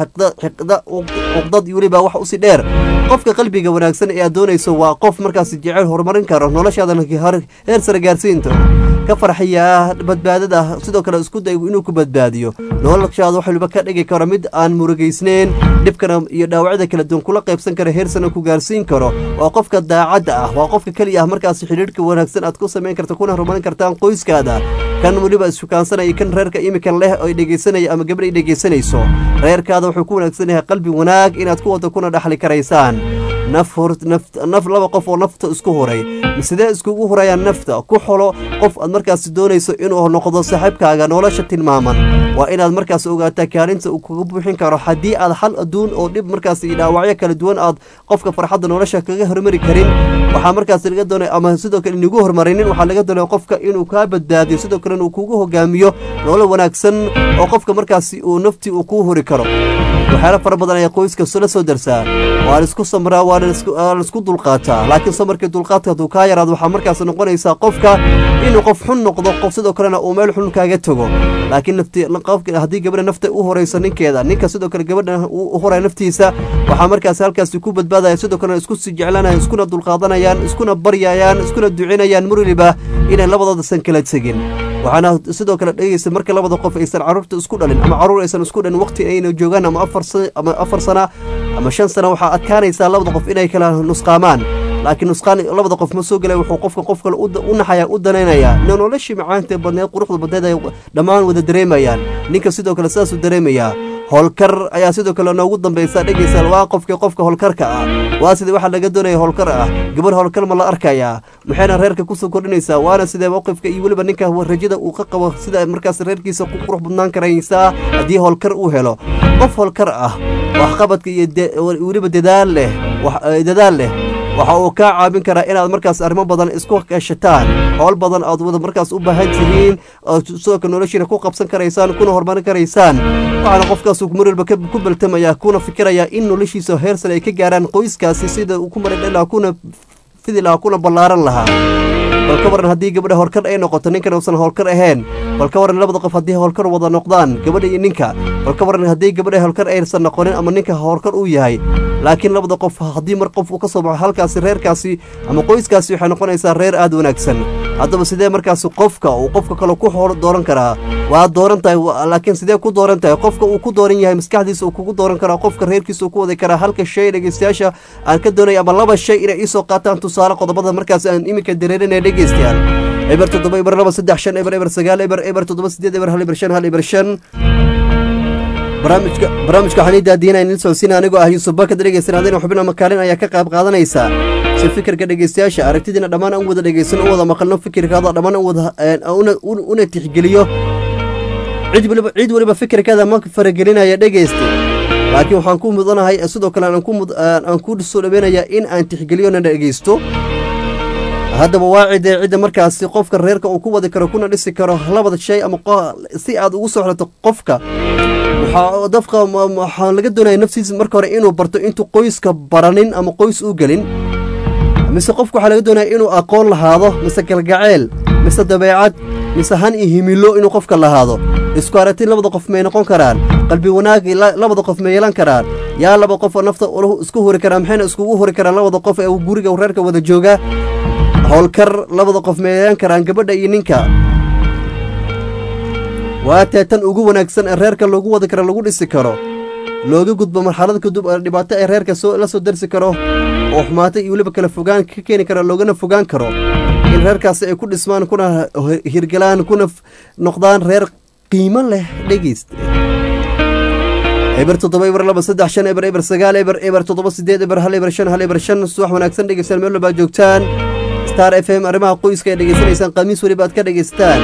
cuqdad iyo weliba wax usi dheer qofka qalbiga wanaagsan ee aad doonayso waa qof markaas jecel horumarin karo noloshaadana heer sare gaarsiinto ka farxiya badbaadada sidoo kale isku day inuu ku badbaadiyo noloshaada wax waliba ka dhigi karo mid aan murugaysneyn dhibkana iyo dhaawacyada kala duwan kula qaybsan kara heer sana ku gaarsiin karo waa qofka daacadda ah waa qofka keliya ah markaas xidhiirhka wanaagsan aad ku samayn karta kuna horumarin kartaan qoyskaada kan weliba isfukaansanaya kan reerka imikan leh oo dhegeysanaya ama gabadh ay dhegeysanayso reerkaada wuxuu ku wanaagsan yahay qalbi wanaag inaad ku wada kuna dhaxli karaysaan naf naf laba qof oo nafta isku huray sidee iskugu hurayaan nafta ku xolo qof aad markaas doonayso inuu noqdo saaxiibkaaga nolosha tilmaaman waa inaad markaas ogaataa kaalinta uu kaga buuxin karo haddii aad hal adduun oo dhib markaas iyo dhaawacyo kala duwan aad qofka farxadda nolosha kaga hormari karin waxaa markaas laga doonaya ama sidoo kale inagu hormarinin waxaa laga doonaya qofka inuu kaa badbaadiyo sidoo kalena uu kugu hogaamiyo nolol wanaagsan oo qofka markaasi uu naftii uu kuu huri karo waxyaala fara badan ayaa qoyska la soo darsaa waa la isku samraa waa la isku dulqaataa laakiin samarkii dulqaadka hadduu kaa yaraado waxaa markaas noqonaysaa qofka inuu qof xun noqdo qof sidoo kalena uu meel xun kaaga tago laakiin nafti qofka haddii gabadha nafta u horayso ninkeeda ninka sidoo kale gabadha u horaya naftiisa waxaa markaas halkaasi ku badbaadaya sidoo kalena isku sii jeclanayaan iskuna dulqaadanayaan iskuna baryayaan iskuna ducinayaan mar waliba inay labadoodasan kala tegin waxaana sidoo kale dhegeysa marka labada qof aysan caruurta isku dhalin ama caruur aysan isku dhalin waqti ayna joogaan ama afar ama afar sana ama shan sana waxaa adkaanaysaa labada qof inay kala nusqaamaan laakiin nusqaan labada qof ma soo gelay wuxuu qofka qof kale u naxaya u danaynayaa noloshii macaanta badneed quruxda badneed ay dhammaan wada dareemayaan ninka sidoo kale sidaasuu dareemayaa howlkar ayaa sidoo kale noogu dambaysa dhegeysa waa qofkii qofka howlkarka ah waa sidii waxaa laga doonaya howlkar ah gabar howlkar ma la arkayaa maxayna reerka kusoo kordhinaysaa waana sidee mowqifka iyo weliba ninka rajada uu ka qabo sida markaas reerkiisa ku qurux badnaan karaysaa haddii howlkar uu helo qof howlkar ah waxqabadka iyo weliba dadaal leh dadaal leh waxa uu kaa caawin karaa inaad markaas arrimo badan isku kashataan howl badan aad wada markaas u baahan tihiin oo sidoo kale noloshiina ku qabsan karaysaan kuna horumarin karaysaan waxaana qofkaas mar walba ku baltamaya kuna fikiraya in noloshiisa heer sare ay ka gaaraan qoyskaasi sida uu ku maradhan lahaa kuna fidi lahaa kuna ballaaran lahaa bal ka waran haddii gabadha howlkar ay noqoto ninkan uusan howlkar ahayn bal ka waran labada qof haddii howlkar wada noqdaan gabadha iyo ninka bal ka waran haddii gabadha howlkar aysan noqonin ama ninka howlkar uu yahay laakiin labada qof haddii mar qof uu ka soo baxo halkaasi reerkaasi ama qoyskaasi waxay noqonaysaa reer aad wanaagsan haddaba sidee markaasi qofka uu qofka kale ku dooran karaa waa dooran tahay laakiin sidee ku dooran tahay qofka uu ku dooran yahay maskaxdiisa uu kugu dooran karaa qofka reerkiisa uu ku wadi karaa halka shay dhegeystayaasha aan ka doonaya ama laba shay inay iisoo qaataan tusaale qodobada markaas aan iminka dareerinaya dhegeystayaal eber toddoba eber laba saddex shan eber eber sagaal eber eber toddoba sideed eber hal eber shan hal eber shan barnaamijka barnaamijka waxaan ii daadiinaya nilson sina anigoo ah yuusuf bakad dhegeysan adina xubin ama kaalin ayaa ka qayb qaadanaysa si fikirka dhegeystayaasha aragtidiina dhammaan aan wada dhegeysano u wada maqalno fikirkaada dhammaan aan wada una- una- una tixgeliyo cid waliba cid waliba fikirkeeda ma faragelinaya dhegeysta laakiin waxaan ku mudanahay sidoo kale aan ku mud- aan aan ku soo dhaweynayaa in aan tixgeliyo na dhegeysto haddaba waa cidee cidda markaasi qofka reerka uu ku wadi karo kuna dhisi karo labada shay ama qo- si aad ugu soo xirato qofka waxaa dafka ma- ma- waxaa laga doonaya naftiisa marka hore inuu barto intuu qoyska baranin ama qoys u gelin mise qofka waxaa laga doonaya inuu aqoon lahaado mise galgaceel mise dabeecad mise han iyo himilo inuu qofka lahaado isku aragti labada qof may noqon karaan qalbi wanaag la- labada qof ma yeelan karaan yaa laba qof oo nafta ula- isku huri karaan maxayna iskugu huri karaan labada qof ee guriga reerka wada jooga howlkar labada qof ma yeelan karaan gabadha iyo ninka waa tee tan ugu wanaagsan ee reerka loogu wadi karo lagu dhisi karo looga gudbo marxalad kadib ee dhibaato ee reerka soo la soo darsi karo oo xumaata iyo weliba kala fogaan ka keeni kara loogana fogaan karo in reerkaasi ay ku dhismaan kuna hirgalaan kuna f- noqdaan reer qiimo leh dhegeysta eber toddoba eber laba saddex shan eber eber sagaal eber eber toddoba sideed eber hal eber shan hal eber shan subax wanaagsan dhegeystayaal meel walba joogtaan star f m arrimaha qoyska ay dhegeysanaysaan khamiis weliba aad ka dhegeystaan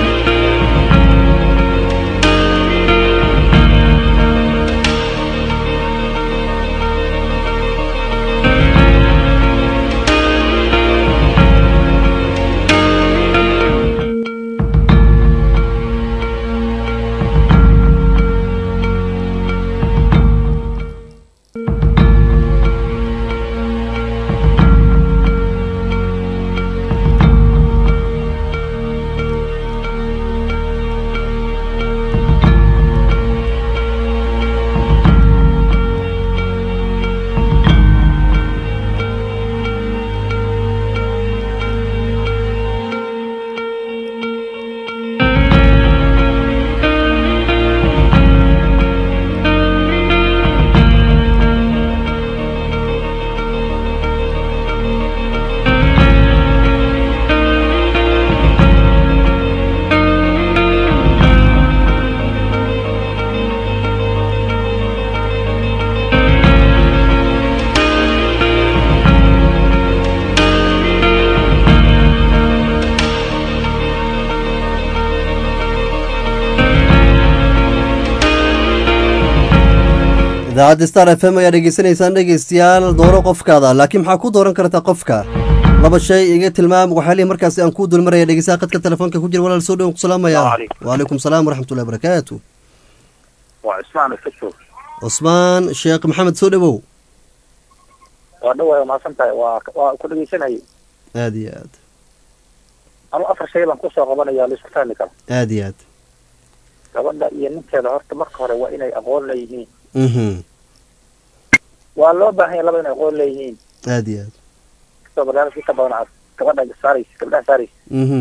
idaacadda star f m ayaa dhegeysanaysaan dhegeystayaal dooro qofkaada laakiin maxaa ku dooran kartaa qofka laba shay iga tilmaam waxyaalihi markaasi aan kuu dulmaraya dhegeystaha qadka telefoonka ku jira walaal soo dhowan ku salaamaya Assalaamu calaykum. waalaykum salaam waraxmatullahi barakaatu waa cismaan ifajoog cusmaan sheekh maxamed soo dhowow waa dhawaa mahadsan tahay waa waa ku dhegeysanayay aad iyo aad anu afar shay baan kusoo qabanaya laisku fahmi karo aad iyo aad gabadha iyo ninkeeda horta marka hore waa inay aqoon leeyihiin mhm waa loo baahan yahay laba inay aqoon leeyihiin aad iyo aad kastoo barnaamijka inta badan aad gabadha saaraysa gabdhaha saaraysa mhm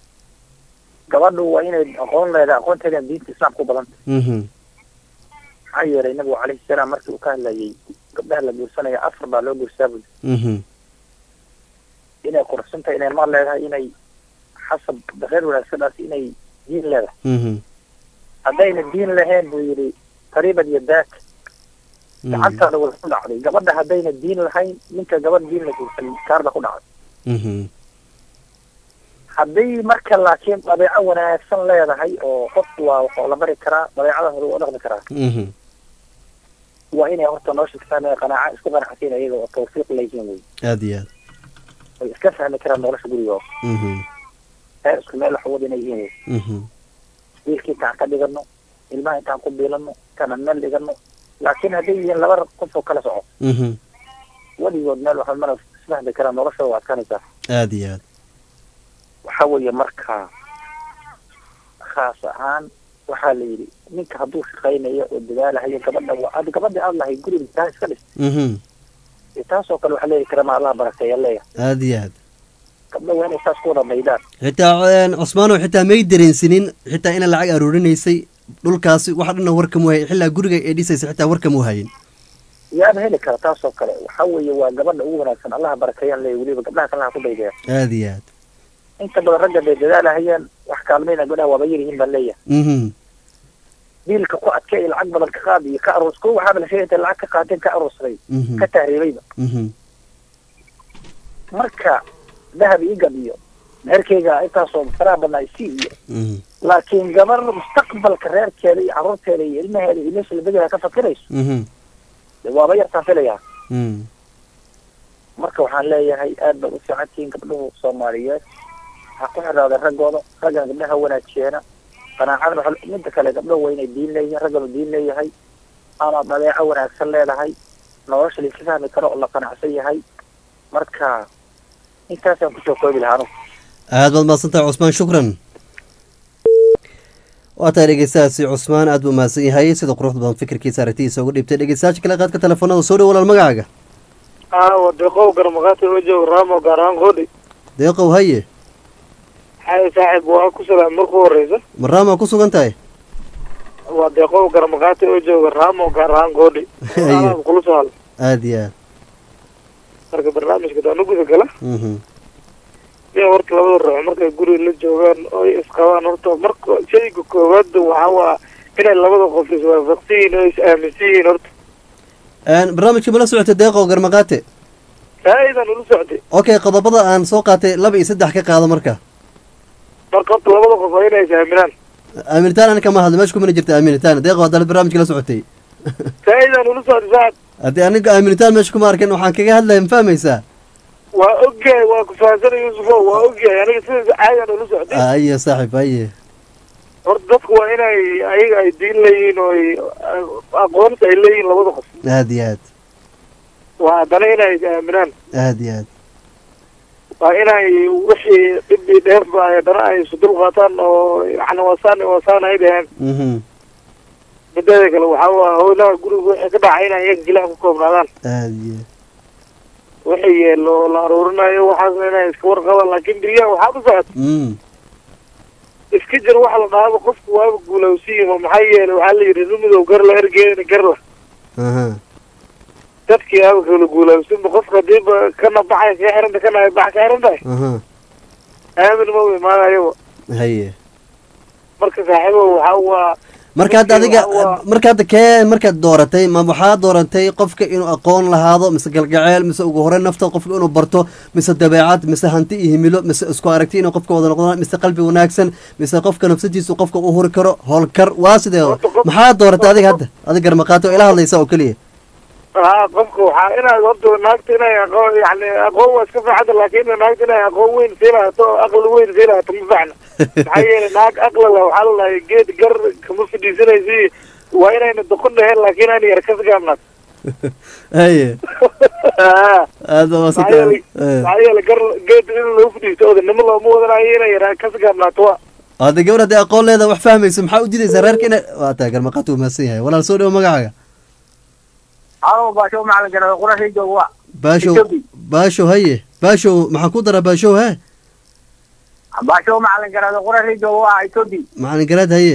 gabadhu waa inay aqoon leedahay aqoonteeda diinta islaamka u badanta mhm maxaa yeelay nabigu calayhi salaam markii uu ka hadlayay gabdhaha la guursanaya afar baa loo guursaa buli mhm inay quruxsan tahay inay maal leedahay inay xasab reer wanaagsandaas inay diin leedahay mhm haddayna diin lahayn buu yidhi qariibad iyo daak gacantaada wada ku dhacday gabadha haddayna diin lahayn ninka gabadh diin la guursan kaarba ku dhacday mhm haddii marka laakiin dabeeco wanaagsan leedahay oo qofku waa waxaa la bari karaa dabeecada hore waa dhaqmi karaa mhm waa inay horta nolosha ka fahmaya qanaaca isku qanacsiin iyaga oo tawfiiq leeyihiin wey aad iyo aad way iska fahmi karaan nolosha gurigooda mhm heer isku meel waxwada inay yihiin wey mhm wiilkii intaan ka dhigano ilmaha intaan ku biilano intaan meel dhigano laakiin hadday yihiin laba qof oo kala soco mhm weligood meel waxa mana isfahmi karaan nolosha waa adkaanaysaa aad iyo aad waxa weeye marka khaas ahaan waxaa la yidhi ninka hadduu shaqaynayo oo dadaalahayo gabadha waa ad gabadha aad lahay guriga taa iska dhis mhm dee taasoo kale waxaa leeyahay karama allah barakeeya leeya aad iyo aad gabdha waa inay saas ku wada maydaan xitaa een, cusmaanow xitaa may dareensanin xitaa ina lacag aruurinaysay dhulkaasi waxa dhanna warkamu hayin xilaa guriga ee dhisaysa xitaa warkamu hayin yaaba heli kara taasoo kale waxaa weeye waa gabadha ugu wanaagsan allaha barakeeyaan leeya weliba gabdhaha kalaha ku daydeya aad iyo aad inta badan ragga bay dadaalahayaan wax kaalmayna gabdhaha waaba yar yihiin baan leeyahay mhm biilka ku adkay lacag badan ka qaad iyo ka aruus kuwa waxaaba la sheegay intay lacag ka qaateen ka aruusray mhm ka tahriibayba mhm marka dahab ii gabiyo meherkayga intaasoo faraha badnaa isi iyo mhm laakiin gabar mustaqbalka reerkeeda iyo carruurteeda iyo ilmaheeda iyo meesha labegeeda ka fakirayso mhm dee waaba yartaan filayaa mhm marka waxaan leeyahay aad baad u fiican tihiin gabdhuhu soomaaliyeed ha ku xidhaada raggooda raggana gabdhaha wanaajiyeena qanaacadna waxa- midda kale gabdhahu waa inay diin leeyihiin ragganu diin leeyahay ama dabeeco wanaagsan leedahay nolosha laisla fahmi karo oo la qanacsan yahay marka intaasaan kusoo koobi lahaa anugu aad baad mahadsantahay cusmaan shukran waa tahay dhegeystahaasi cusmaan aad buu mahadsan yahay sida quruxda badan fikirkiisa aragtidiisa ugu dhibtay dhegeystayaasha kale qaadka telefoonada soo dhow walaal magacaaga aawa deeqow garmaqaati oo jooga raamo gaar ahaan qoodhi deeqow haye xaye saaxiib waa ku salaam marku horeysa maraamaa ku sugan tahay waa deeqow garmaqaati oo jooga raamo gaar ahaan qoodhi Haye. kula soo hadla aad iyo aad marka barnaamijka daanu guda gala mhm iyo horta labada ruux markay guriga la joogaan oo ay isqabaan horta marka shayga koowaad waxaa waa inay labada qof iswaafaqsan yihiin oo is aaminsan yihiin horta Een, barnaamijka mala socotay deeqow garmaqaate faa'iidan ula socday okay qodobada aan soo qaatay laba iyo saddex ka qaado marka marka horta labada qof waa inay is aaminaan aaminitaan ani kama hadlo meesha kumana jirta aaminitaan deeqow haddaad barnaamijka la socotay faa'iidan ula socday saaxib haddii aniga aaminitaan meesha kuma arkin waxaan kaga hadlaya ma fahmaysaa waa ogyahay waa ku fahansanay yuusufo waa ogyahay aniga sidaas caadiyan ula socday aye saaxiib aye horta dadku waa inay ayaga ay diin leeyihiin oo ay aqoonta ay leeyihiin labada qof aad iyo aad waa haddana inay is aaminaan aad iyo aad waa inay wixii dhib iyo dheefba ay haddana ay isu dul qaataan oo yani wasaan wasaan ay dhaheen mhm mideeda kale waxaa waa howlaha guriga wixii ka dhacay inay iyaga keliya ku koobnaadaan aad iyo wixii yeelo oo la aruurinayo waxaasna inay iska warqabaan laakiin beriyaha waxaa u socota mm iska jir waxa la dhahaaba qofku waaba guulawsiima maxaa yeelay waxaa la yidhi rumidow gar la ergeedana gar la aha dadkii aaba kala guulaawsinba qofka hadiiba kana baxay ka xiranta kana ay bax ka xiran tahay aha aamin ma imaanayaba haye marka saaxiibo waxaa waa marka hadda adiga Waa- marka hadda kee markaad dooratay ma waxaa dooratay qofka inuu aqoon lahaado mise galgaceel mise ugu horey nafta qofka inuu barto mise dabeecad mise hanti iyo himilo mise isku aragti inuu qofka wada noqdaan mise qalbi wanaagsan mise qofka nafsadiisu qofka u huri karo howlkar waa sidee Horta qof- maxaa dooratay adiga hadda adiga garmaqaato oo ila hadlaysa oo keliya haa qofka waxaa inaad horta naagta inay aqoon yani aqoon waa iska fiicanta laakiin naagta inay aqoon weyn sii lahato oo aqli weyn sii lahato ma fiicna maxaa yeelay naag aqli leh waxaa la lahay geed gar kama fadhiisanaysi waa inayna doqon dhaheen laakiin aan yar kas gaabnaad haye haa aada waa maxaa yeelay maxaa yeelay gar geed in lagu fadhiisto odanimo looma wadanayo inay yar kas gaabnaato waa hadda gabar haddii aqoon leeda wax fahmayso maxaa u diidaysaa reerka ina waa taa garmaqaato wuu mahadsan yahay walaal soo dhawo magacaaga alo baasho macalin garada qurashii jooga waa baashow Ethiopia. baashow haye baashow maxaa ku dara baashow he baasho macalin garada qurashii jooga waa ethiopia macalin garaad haye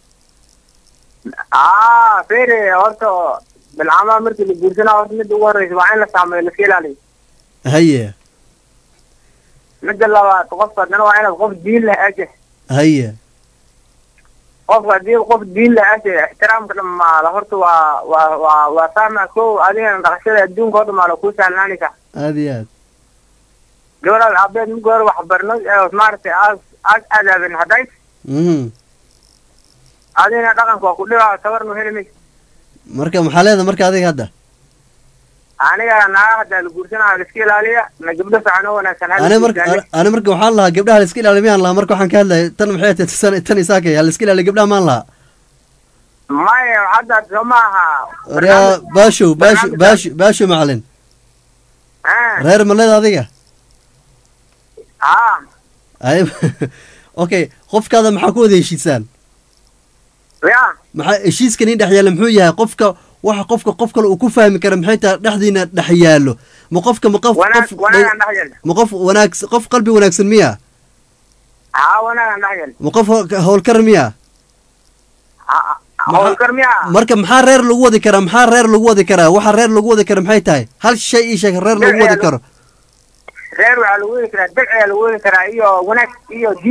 aa fere horta bilcamaha markii la guursanaa horta midda ugu horreysa waa in la saameeyo laska ilaaliyo haye midda labaad qofka haddana waa inaad qof diin leh ashe haye qofka haddii qof diin leh ashe ixtiraamka dhamaala horta waa waa waa waa fahma ko adigana dhaqashada adduunka oo dhamaala kuu sahlaanaysa aada iyo aad gabadhaad aabeed mid hore wax barno ee maaragtay aas aas aadaabin hadday mhm adigana dhaqanka waa ku dhibaa tabarnu heli maysa marka maxaa leedahay marka adiga hadda aniga naaga haddaa la guursanaa la iska ilaaliya na gabdho fiican oo wanaagsan ha la ani marka guursaaniya. ani marka waxaan lahaa gabdhaha la iska ilaaliya miyaan lahaa marka waxaan ka hadlaya tan maxay tahay tan tan isaakay la iska ilaaliya gabdhaha maan lahaa maya hadda soo ma aha waryaa baashow baasho barnaamij- baasho baasho macalin Ah, reer ma leeda adiga ah ay okay qofkaada maxaa ku wada heshiisaan ya maxaa heshiiska nin dhex yaalla muxuu yahay qofka waxa qofka qof kale uu ku fahmi kara maxay tahay dhexdiina dhex yaallo ma qofka ma qof wanaag qof wanaagaan dhex yeelna ma qof wanaag qof qalbi wanaagsan miya haa wanaagaan dhex yeelna ma qof howl- howlkar miya Ha- Maxaa- howlkar miya marka maxaa reer lagu wadi karaa maxaa reer lagu wadi karaa waxa reer lagu wadi kara maxay tahay hal shay ii sheeg reer lagu wadi karo reer waxaa lagu wadi karaa dabciyaa lagu wadi karaa iyo wanaag iyo diin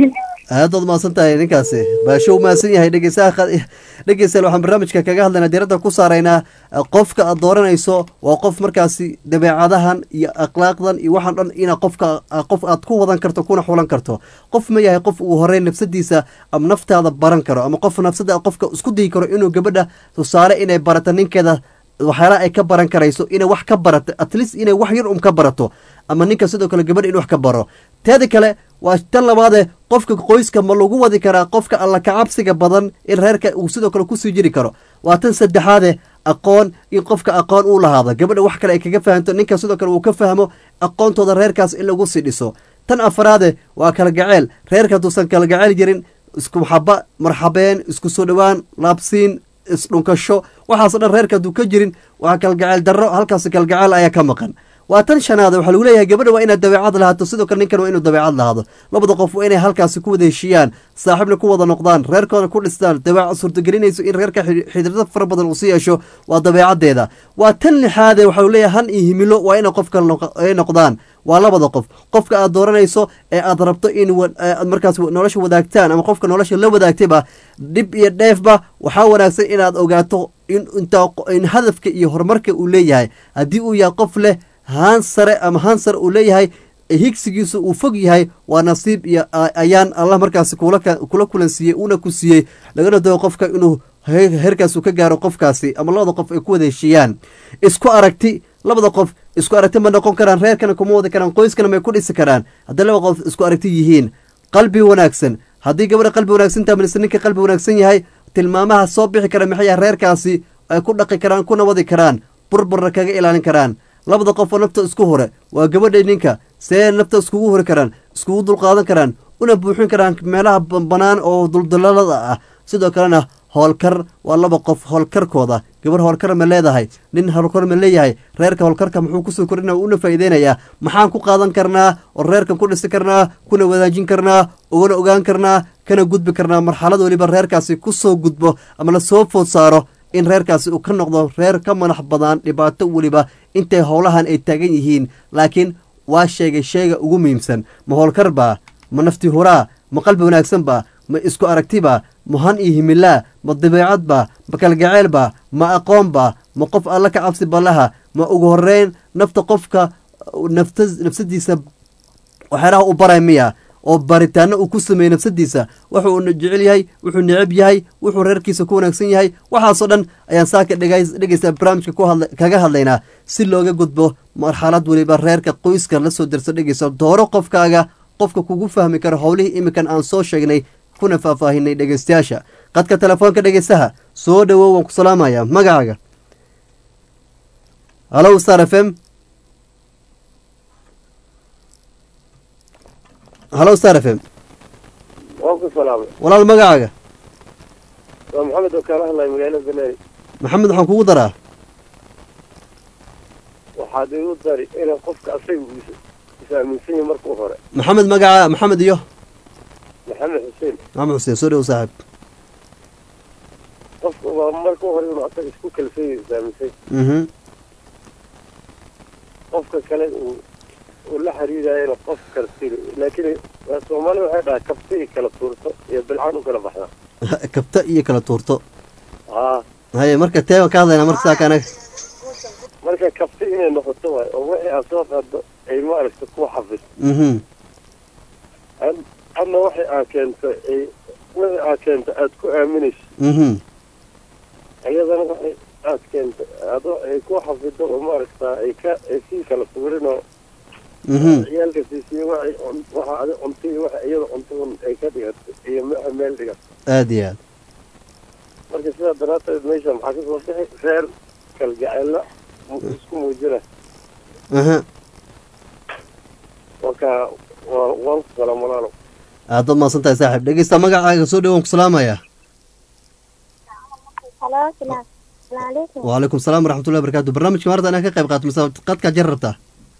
aad waad mahadsan tahay ninkaasi baasho u mahadsan yahay dhegeysaha dhegeystayaal waxaan barnaamijka kaga hadlaynaa diiradda ku saaraynaa qofka aad dooranayso waa qof markaasi dabeecadahan iyo akhlaaqdan iyo waxaan dhan ina qofka qof aad ku wadan karto kuna xulan karto qof ma yahay qof uu horey nafsadiisa ama naftaada baran karo ama qof nafsada qofka isku dayi karo inuu gabadha tusaale inay barato ninkeeda waxyaalaha ay ka baran karayso inay wax ka barato at least inay wax yar um ka barato ama ninka sidoo kale gabadha in wax ka baro teeda kale waa tan labaadee qofka qoyska ma lagu wadi karaa qofka alla kacabsiga badan in reerka uu sidoo kale kusii jiri karo waa tan saddexaade aqoon in qofka aqoon uu lahaado gabadha wax kale ay kaga fahamto ninka sidoo kale uu ka fahmo aqoontooda reerkaas in lagu sii dhiso tan afaraade waa kala gaceel reerka hadduusan kala gaceel jirin isku maxaba marxabeen isku soo dhowaan laabsiin isdhunkasho waxaaso dhan reerka hadduu ka jirin waa kalgaceel darro halkaas kalgaceel ayaa ka maqan waa tan shanaada waxaa lagu leeyahay gabadha waa inaad dabeecad lahaato sidoo kale ninkan waa inuu dabeecad lahaado labada qof waa inay halkaasi ku wada heshiiyaan saaxiibna ku wada noqdaan reerkooda ku dhistaan dabeecad suurtagelinayso in reerka xidhiirada fara badan uu sii yeesho waa dabeecaddeeda waa tan lixaade waxaa lagu leeyahay han iyo himilo waa inay qofka ay noqdaan waa labada qof qofka aad dooranayso ee aad rabto in aad markaas nolosha wadaagtaan ama qofka nolosha la wadaagtayba dhib iyo dheefba waxaa wanaagsan inaad ogaato in inta in hadafka iyo horumarka uu leeyahay haddii uu yahay qof leh haan sare ama haan sare uu leeyahay higsigiisu uu fog yahay waa nasiib iyo ayaan allah markaasi kula kulan siiyey uuna ku siiyey lagana doogo qofka inuu heerkaas uu ka gaaro qofkaasi ama labada qof ay ku wada heshiiyaan isku aragti labada qof isku aragti ma noqon karaan reerkana kuma wadi karaan qoyskana may ku dhisi karaan hadday laba qof isku aragti yihiin qalbi wanaagsan haddii gabadha qalbi wanaagsan tahay mise ninka qalbi wanaagsan yahay tilmaamaha soo bixi kara maxay yahay reerkaasi ay ku dhaqi karaan kuna wadi karaan burburna kaga ilaalin karaan labada qof oo nafta isku hore waa gabadha ninka see nafta iskugu hori karaan iskugu dulqaadan karaan una buuxin karaan meelaha banaan oo duldulaalada ah sidoo kalena howlkar waa laba qof howlkarkooda gabar howlkar ma leedahay nin howlkar ma leeyahay reerka howlkarka muxuu kusoo kordhina una faa'iideynayaa maxaan ku qaadan karnaa oo reerkan ku dhisi karnaa kuna wadaajin karnaa ugana ogaan karnaa kana gudbi karnaa marxalad weliba reerkaasi kusoo gudbo ama lasoo food saaro in reerkaasi uu ka noqdo reer ka madax badaan dhibaato weliba intay howlahan ay taagan yihiin laakiin waa sheegay sheega ugu muhiimsan ma howlkar baa ma nafti huraa ma qalbi wanaagsan baa ma isku aragtibaa ma han iyo himilaa ma dabeecad baa ma kalgaceel baa ma aqoon baa ma qof alla ka cabsi ballaha ma ugu horeyn nafta qofka nafta nafsadiisa waxyaalaha u baray miya oo baritaano uu ku sameeyey nafsadiisa wuxuu jecel yahay wuxuu necab yahay wuxuu reerkiisa ku wanaagsan yahay waxaasoo dhan ayaan saaka dhegeysta barnaamijka kaga hadlaynaa si looga gudbo marxalad weliba reerka qoyska lasoo darso dhegeysa dooro qofkaaga qofka kugu fahmi karo howlihii iminkan aan soo sheegnay kuna faahfaahinay dhegeystayaasha qadka telefoonka dhegeystaha soo dhowow waan ku salaamaya magacaaga halow star f m halow star f m waan ku salaamay walaal magacaaga waa maxamed oo kaala hadlaya magaalada banaari maxamed waxaan kugu daraa waxaad igu dari inay qofka asaga uu is aaminsan yahay markuu hore maxamed magaca maxamed iyo maxamed xuseen maxamed xuseen soo dhowow saaxib qofka waa markuu hore inuu asaga isku kalsoon yahay is aaminsan mhm qofka kale uu uu la xiriirayana qof karti laakiin soomaalida waxay dhahaa kabti i kala tuurto iyo bilcaan u kala baxdaa kabta iyo kala tuurto haa haye marka tee waan ka hadlaynaa marka saaka anaga marka kabti inay noqoto waay oo wixii aad soo qaado ay maaragta ku xafid mhm adna waxay aad keento ay wixii aad keento aad ku aaminayso mhm iyadana waxay aad keento adoo ay ku xafido oo maaragta ay ka ay sii kala tuurin oo mhm ciyaalka siisiyo waxay cun- waxa adi cunto iyo waxa iyada cunto un ay ka dhigato iyo waxa meel dhigato aad iyo aad marka sidaa daraadteed meesha maxaa kasoo bixi reer kalgaceella mu- isku muujina aha marka waa waan ku salaam walaalo aad baad mahadsan tahay saaxiib dhegeysta magacaaga soo dhowow waan ku salaamaya Halo, salam. Assalamualaikum. waalaikum salaam waraxmatullahi wabarakatu barnaamijka maarta inaa ka qayb qaato mise qadka jar rabtaa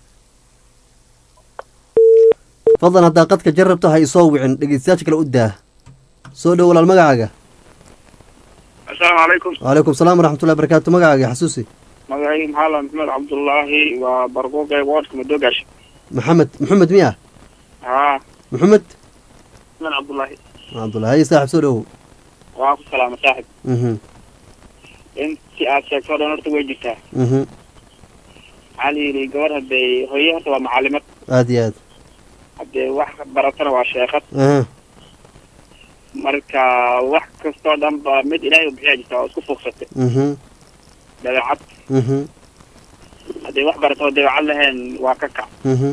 fadlan haddaa qadka jar rabto ha isoo wicin dhegeystayaasha kale u daa soo dhow walaal magacaaga asalaamu calaykum waalaikum salaam waraxmatullahi wabarakatu magacaaga xasuusi magacayga maxaa la maxamed cabdullaahi waa barquuqe woodka madoogash maxamed maxamed miya haa maxamed cismaan cabdullaahi cabdullaahi saaxib soo dhowow waan ku salaama saaxib mhm intii aad sheegto o dhan horta way jirtaa mhm maxaa la yidhi gabadh hadday hooye horta waa macalimad aad iyo aad haddee wax baratana waa sheekad aha marka wax kastoo dhan ba mid ilaahay u bixiyaa jirta oo isku fuuqsatay mhm dabeecad mhm hadday wax barato oo dabeecad lahayn waa ka kac mhm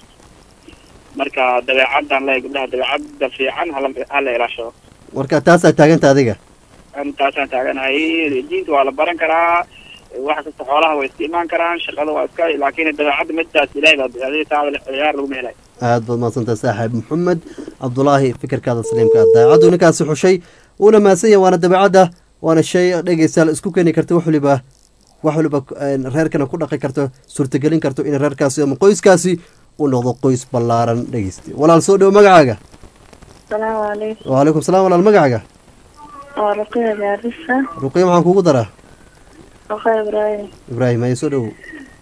marka dabeecaddan leeyahay gabdhaha dabeecadda fiican hala hala ilaashado marka taasaa taaganta adiga intaasaan taaganahay diinta waa la baran karaa wax kasta xoolaha way iska imaan karaan shaqada waa iska laakiin dabeecadda midaas ilaahay baa bixiya taa ciyaar laguma helayo aad baad mahadsantahay saaxiib maxamed cabdulaahi fikirkaada saliimka daacaddu ninkaasi xushay uuna mahadsan yahay waana dabeecadda waana shay dhegeystayaal isku keeni karta wax waliba wax waliba een, reerkana ku dhaqi karto suurtagelin karto in reerkaasi ama qoyskaasi uu noqdo qoys ballaaran dhegeysta walaal soo dhowo magacaaga salaamu calaykum wacalaykum salaam walaal magacaaga waa ruqiya gaarisa ruqiya maxaan kugu daraa ruqiya ibraahim ibraahim haye soo dhowow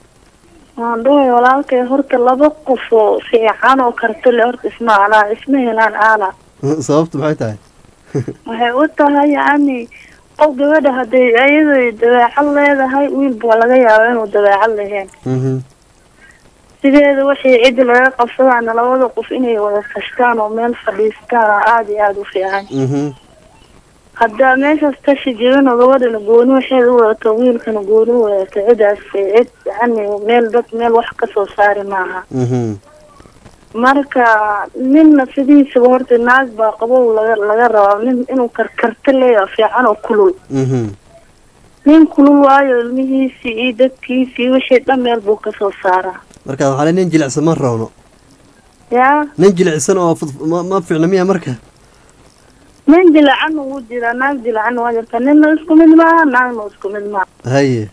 waan dhuhay walaalkay horta laba qof oo fiican oo karti le horta isma alaa isma helaan aala sababtu maxay tahay waxay u tahay yacni qof gabadha hadday iyadu dabeecad leedahay wiilba waa laga yaaba inuu dabeecad lahayn mhm sideeda waxay ciddi laga qabsadaana labada qof inay wada tashtaan oo meel fadhiistaan oo aada iyo aada u fiican mhm haddaa meeshaas tashi jirin oo gabadhana gooni waxeed u wadato wiilkana gooni u wadato cidaas cid yani meel dad meel wax kasoo saari maaha mhm marka ninna sidiisaba horta naag baa qabow laga laga rabaa nin inuu karkarta leeyaha fiican oo kulul mhm nin kulul waayo ilmihiisii iyo dadkiisii wixii dhan meel buu kasoo saaraa marka waxaa le nin jilicsan ma rabno yaa nin jilicsan oo fud- ma ma fiicna miya marka nin dilacan wuu jiraa naag dilacan waa jirta ninna isku mid maaha naagna isku mid maaha haye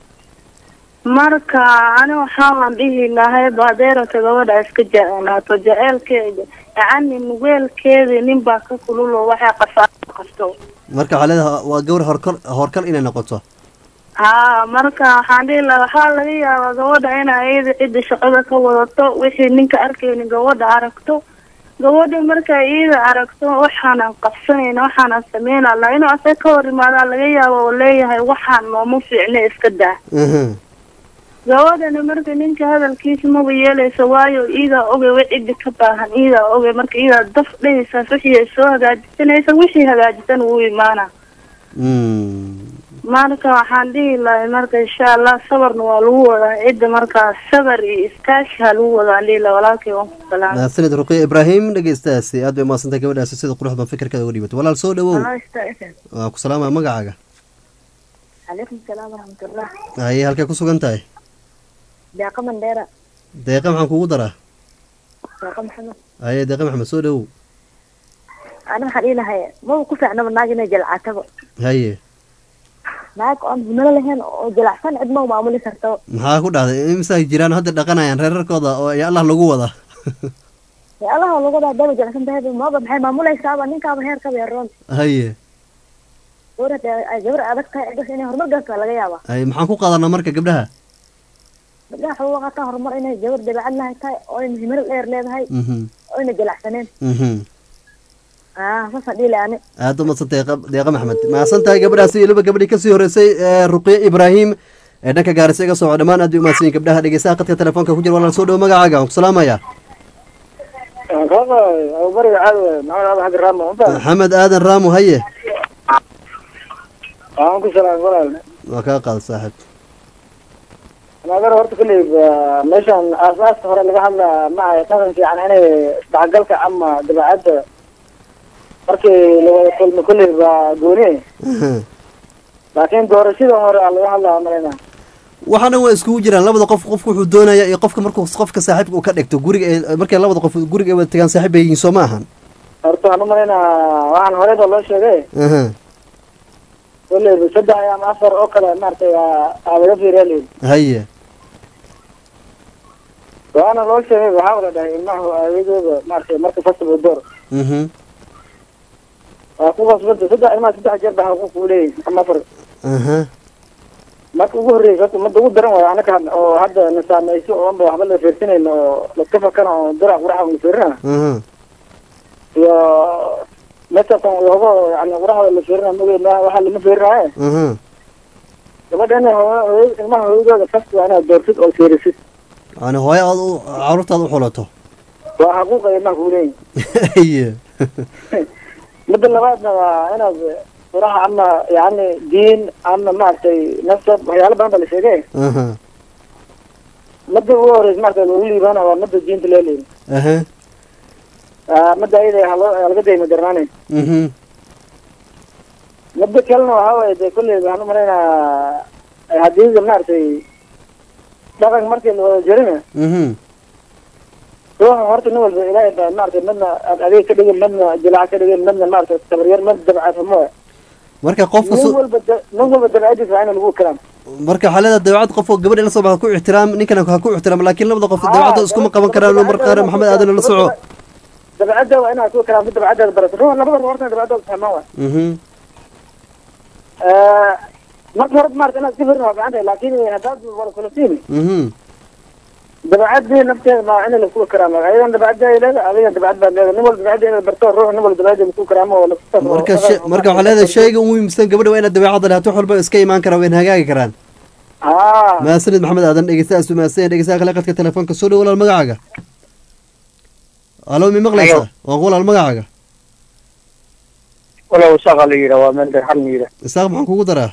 marka ani waxaan dhihi lahay baadeerata gabadha iska jecelaato jaceelkeeda yacani nugeelkeeda nin baa ka kululoo waxay qasaa qasto marka waxaa leedahay waa gawar horkal horkal inay noqoto haa marka waxaan dhihi lahaa waxaa laga yaabaa gabadha inay iyada cidda shaqada ka wadato wixii ninka arkayni gabadha aragto gabadha markay iyada aragto waxaanan qabsanayna waxaanan sameynala inuu asaga ka hor imaadaa laga yaaba oo leeyahay waxaan nooma fiicna iska daa mhm gabadhana marka ninka hadalkiisa maba yeelaysa waayo iidaa ogay wa ciddi ka baahan iidaa ogay marka iidaa daf dhehaysaas wixii ay soo hagaajisanaysa wixii hagaajisan wuu imaana Mm. marka waxaan dhihi lahay marka insha allah sabarna waa lagu wadaa cidda markaa sabar iyo iskaashi ha lagu wadaa aan dhihi laha walaalkay waan ku salaamay mahadsanid ruqiya ibraahim dhegeystaasi aad bay mahadsantahay gabadhaasi sida quruxda badan fikirkaada uga dhibatay walaal soo dhowow waa ku salaamaya magacaaga calaykum salaam waraxmatullah haye halkay ku sugan tahay deeqa mandheera deeqa maxaan kugu daraa deeqa maxamed haye deeqa maxamed soo dhowow ani waxaan dhihi lahay maba ku fiicnaba naag inay jalcataba haye naag oon himilo lahayn oo jalacsan cid ma maamuli karto maxaa ku dhahday imisaa jiraan hadda dhaqanayaan reerarkooda oo ya allah lagu wada ya allaha lagu wadaa daba jalacsan tahay maba maxay maamulaysaaba ninkaaba heer ka beeroon haye gabar hadda ay gabar adag tahay ciddas inay horumar gaarto waa laga yaabaa haye maxaan ku qaadanaa marka gabdhaha gabdhaha waxay uga qaataan horumar inay gabar dabeecad lahay tahay oo ayna himilo dheer leedahay mhm oo ayna jalacsaneen mhm ah saasaan dhihi lahay ani aada u madsantay deeqa deeqa maxamed mahadsan tahay gabadhaasi weliba gabadhii kasii horeysay ee ruqiye ibraahim ee dhanka gaarisa iga soo dhammaan aad bay umahadsan yihin gabdhaha dhegeystaha qadka telefoonka ku jira walaal soo dhowo magacaaga waan ku salaamaya kaka abubariga caadi waay maxamed abu xagga raama ma maxamed aadan raamo haye waan ku salaam walaal waa kaa qaada saaxib nagar horta kulley meeshan aasaaska hore laga hadlaa ma ahay dhaqan fiican inay isdhexgalka ama dabeecadda markii lawada kulmo kulley baa gooni laakiin doorashada hore aa laga hadlaa malayna waxaa dhan waa iskugu jiraan labada qof qofku wuxuu doonaya iyo qofka markuu qofka saaxiibka uu ka dhigto guriga ay- markay labada qof guriga ay wada tagaan saaxiib bay yihiin soo ma ahan horta waxaan umalaynaa waxaan horeyba loo sheegay aha kulley saddex ama afar oo kale maaragtay aa aa laga fiiriya layidhi haye waana loo sheegay waxaa wala dhahay ilmahu aayadooda maaragtay marka fasal door mhm waa ku qasbanta saddex ilmaha saddex jeer baa xuquuq uu leeyahay ama afar aha marka ugu horreysa horta umada ugu daran waayo anaka had- oo hadda na saameyso oo anba waxba la fiirsanayno oo laska fakana oo dirac quraxa la fiirina aha iyo mesakan looga yani quraxda la fiirina mageena waxaa lama fiirinaye aha gabadha ina hooyo ilmaha hooyadooda fast waa inaad doortid oo fiirisid yani hooyo aad u caruurtaad u xulato waa xaquuqa ilmaha kuu leeyihin haye midda labaadna waa inaad quraxa ama yani diin ama maaragtay nasab waxyaalo badan baa la sheegay aha midda ugu horeysa maaragtay lagu liibaana waa midda diinta loo leeyin aha midda ayada haloo laga dayma darnaanayn mhm midda kalena waxaa waaye dee kolley waxaan u malaynayaa haddii maaragtay dhaqanka markii la wada jirina mhm ruuxa horta nin walba ilaahay baa maaragtay midna aad adeeg ka dhigin midna jilaac ka dhigin midna maaragtay tabaryar midna dabcafamo marka qofka nin su- walba da- nin walba dabcadiisa waa in lagu kalaam marka xaalada dabeecad qof oo gabadha la soo baxa ku ixtiraam ninkana ha ku ixtiraam laakiin labada qof dabeecadda iskuma qaban karaan oo marka qaar maxamed aadan la soco dabcadda waa inaad ku kalaamto dabcaddaada barato ruuxa labada ruux horta dabcaddooda fahmaan waay mhm marka hore maarata inaad iska firin waa fiican tahay laakiin haddaad wada kulatiin mhm dabcaddii nafteeda maa in laisku karaamo ayadan dabcadda ay leedahay adigan dabcad baad leedahay nin walba dabcadda inaad barto ruux nin walba dabcadda laisku karaamo oo laisku marka she- marka waxaa leedahay shayga ugu muhiimsan gabadha waa inaad dabeecadda lehato wax walba iska imaan karaan wayna hagaagi karaan haa mahadsanid maxamed aadan dhegeystayaas mahadsan dhegeystaha kale qadka telefoonka soo dhow walaal magacaaga alo mi maqlaysaa waa ku walaal magacaaga walow shaqa la yidhaa waa meel xal la yidhaa isaaq maxaan kugu daraa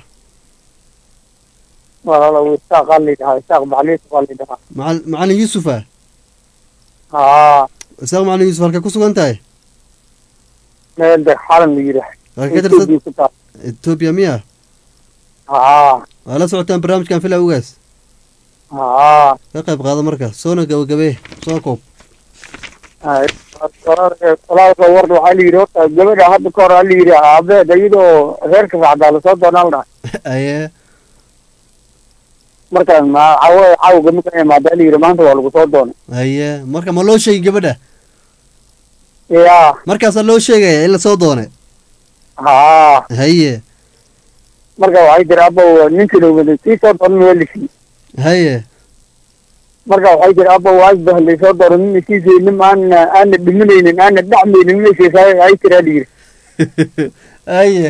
walow isaaqa la yidhahaa isaaq macaliis baa la yidhahaa macal macalin yuusufa haa isaaq macalin yuusuf halkay ku sugan tahay meel xalan la yidhaa halkay ka tirsan Ethiopia ku taal etoobiya miya haa waa la socotaan barnaamijkan fila ugaas haa ka qayb qaado marka soona gabagabee soo koob walaalka warda waxaa la yidhi horta gabadha hadda ka hor aa la yidhi aabeed iyadoo reerka raacdaa lasoo doonaa la dhahay aye markaan ma cawo cawga markaan imaada la yidhi maanta waa lagu soo doonay aye marka ma loo sheegi gabadha yaa markaasaa loo sheegaya in lasoo doonay haa haye marka waxay tiri abow ninkina wada sii soo doonan waa lisi haye marka waxay tiri abow asbah laysoo doono nina siisaynin aana aana dhimanaynin aana dhacmaynin meeshaas ay tiraa la yidhi haye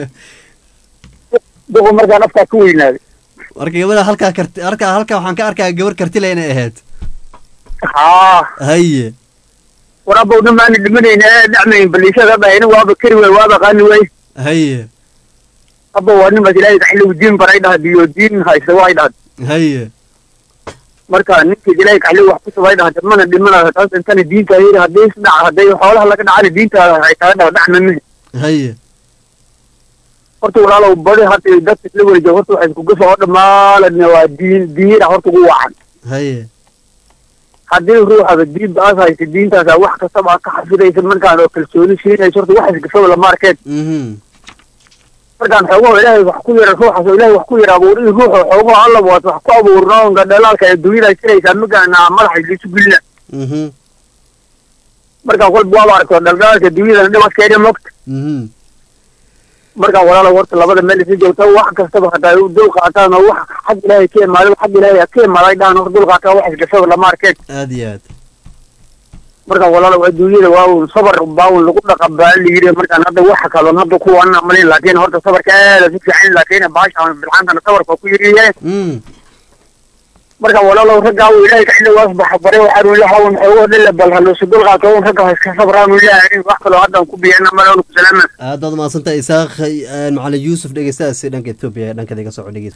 duqu markaan afkaa ka weynaaday marka gabadha halkaa karti halkaa halkaa waxaan ka arkaa gabar kartile inay ahayd haa haye war abow nin aana dhimanaynin aana dhacmaynin baliishada dhahayna waaba kari waay waaba qaani waay haye abow waa nimaas ilaahay kaxligu diin baray dhahad iyo diin haysta waxay dhahad haye marka ninkiis ilaahay kaxligu wax ku sabay dhahad mana dhimana taas intana diinta yiri haddii isdhac hadday xoolaha laga dhacana diintaada waxay taga dhaha dhacmame haye horta walaalow badi hadda dadka isla weli jooga horta waxay iskuga soo dhamaaladna waa diin diina horta ugu wacan haye haddii ruuxaba diinta aas haysa diintaasa wax kastaba aad ka xafidaysa markaan oo kalsooni siinaysa horta wax isgafaba lama arkeen mhm markaan xoogaho ilaahay wax ku yara ruuxaas oo ilaahay wax ku yara abuur in ruuxa xoogaho alla waas wax ku abuurno onka dhalaalka ee dunyada jiraysaa markaan madaxa liisu gelina mhm markaan kolba waaba aragto dhaldhalaalka dunyadana dhibadkeeda mogta mhm markaan walaalo horta labada meel isla joogta wax kastaba hadday u dul qaataan oo wax xag ilaahay ka imaado xag ilaahay ka imaaday dhahan horta dul qaataan wax isgafaba lama arkeen aad iyo aad markaan walaalow adduunyada waa un sabar baa un lagu dhaqa baa la yidhi markaan hadda waxa kaloo hadda kuwana malin laakiin horta sabarka aada si fiican laakiin baasha bilcaantana sabarka ku yiriye mm markaan walaalow raggaa uu ilaahay kaxile waas baxa bare waxaan uu ilaha un xoogo dhilla bal haluusu dul qaato un ragga iska sabraan uu ilaahay wax kaloo haddan ku biyana mala ku salaama aad baad umahadsantahay isaaq eh, macalin yuusuf dhegeystahaasi dhanka etoobiya ee dhankada iga soco dhegeys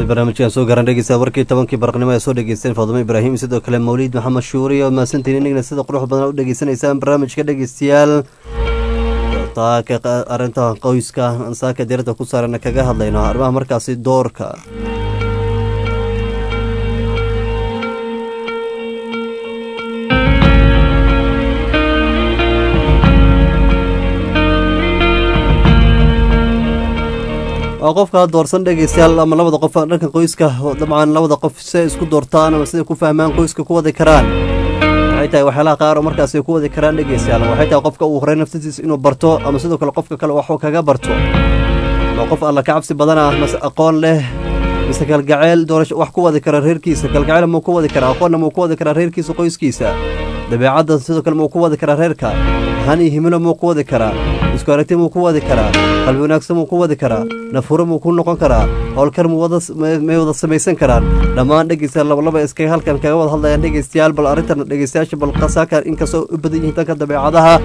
gabagabada barnaamijkan soo garan dhegeysta warkii tobankii baraqnimo ee soo dhegeysteen faadumo ibraahim sidoo kale mawliid maxamed shuuri oo mahadsantiin inagna sida qurux badan u dhegeysanaysaan barnaamijka dhegeystayaal taaka arrinta qoyska saaka diirada ku saaran kaga hadlayno arrimaha markaasi doorka waa qofka doorsan dhegeystayaal ama labada qof dhanka qoyska dabcan labada qof siay isku doortaan ama siday ku fahmaan qoyska ku wadi karaan waxay tahay waxyaalaha qaar oo markaas ay ku wadi karaan dhegeystayaal waxay tahay qofka uu horey nafsadiisa inuu barto ama sidoo kale qofka kale waxuu kaga barto ama qof alla ka cabsi badan ah mase aqoon leh mise kalgaceel doorasho wax ku wadi kara reerkiisa kalgaceel muu ku wadi karaa aqoonna muu ku wadi karaa reerkiisa qoyskiisa dabeecadda sidoo kale muu ku wadi karaa reerka han iyo himilo muu ku wadi karaa isku aragti muu ku wadi karaa qalbi wanaagsan muu ku wadi karaa nafuro muu ku noqon karaa howlkar may wada samaysan karaan dhammaan dhegeystayaal labalaba iskaga halkan kaga wada hadlayaan dhegeystayaal bal arrintan dhegeystayaasha bal qasaaka inkastoo u badan yihiin danka dabeecadaha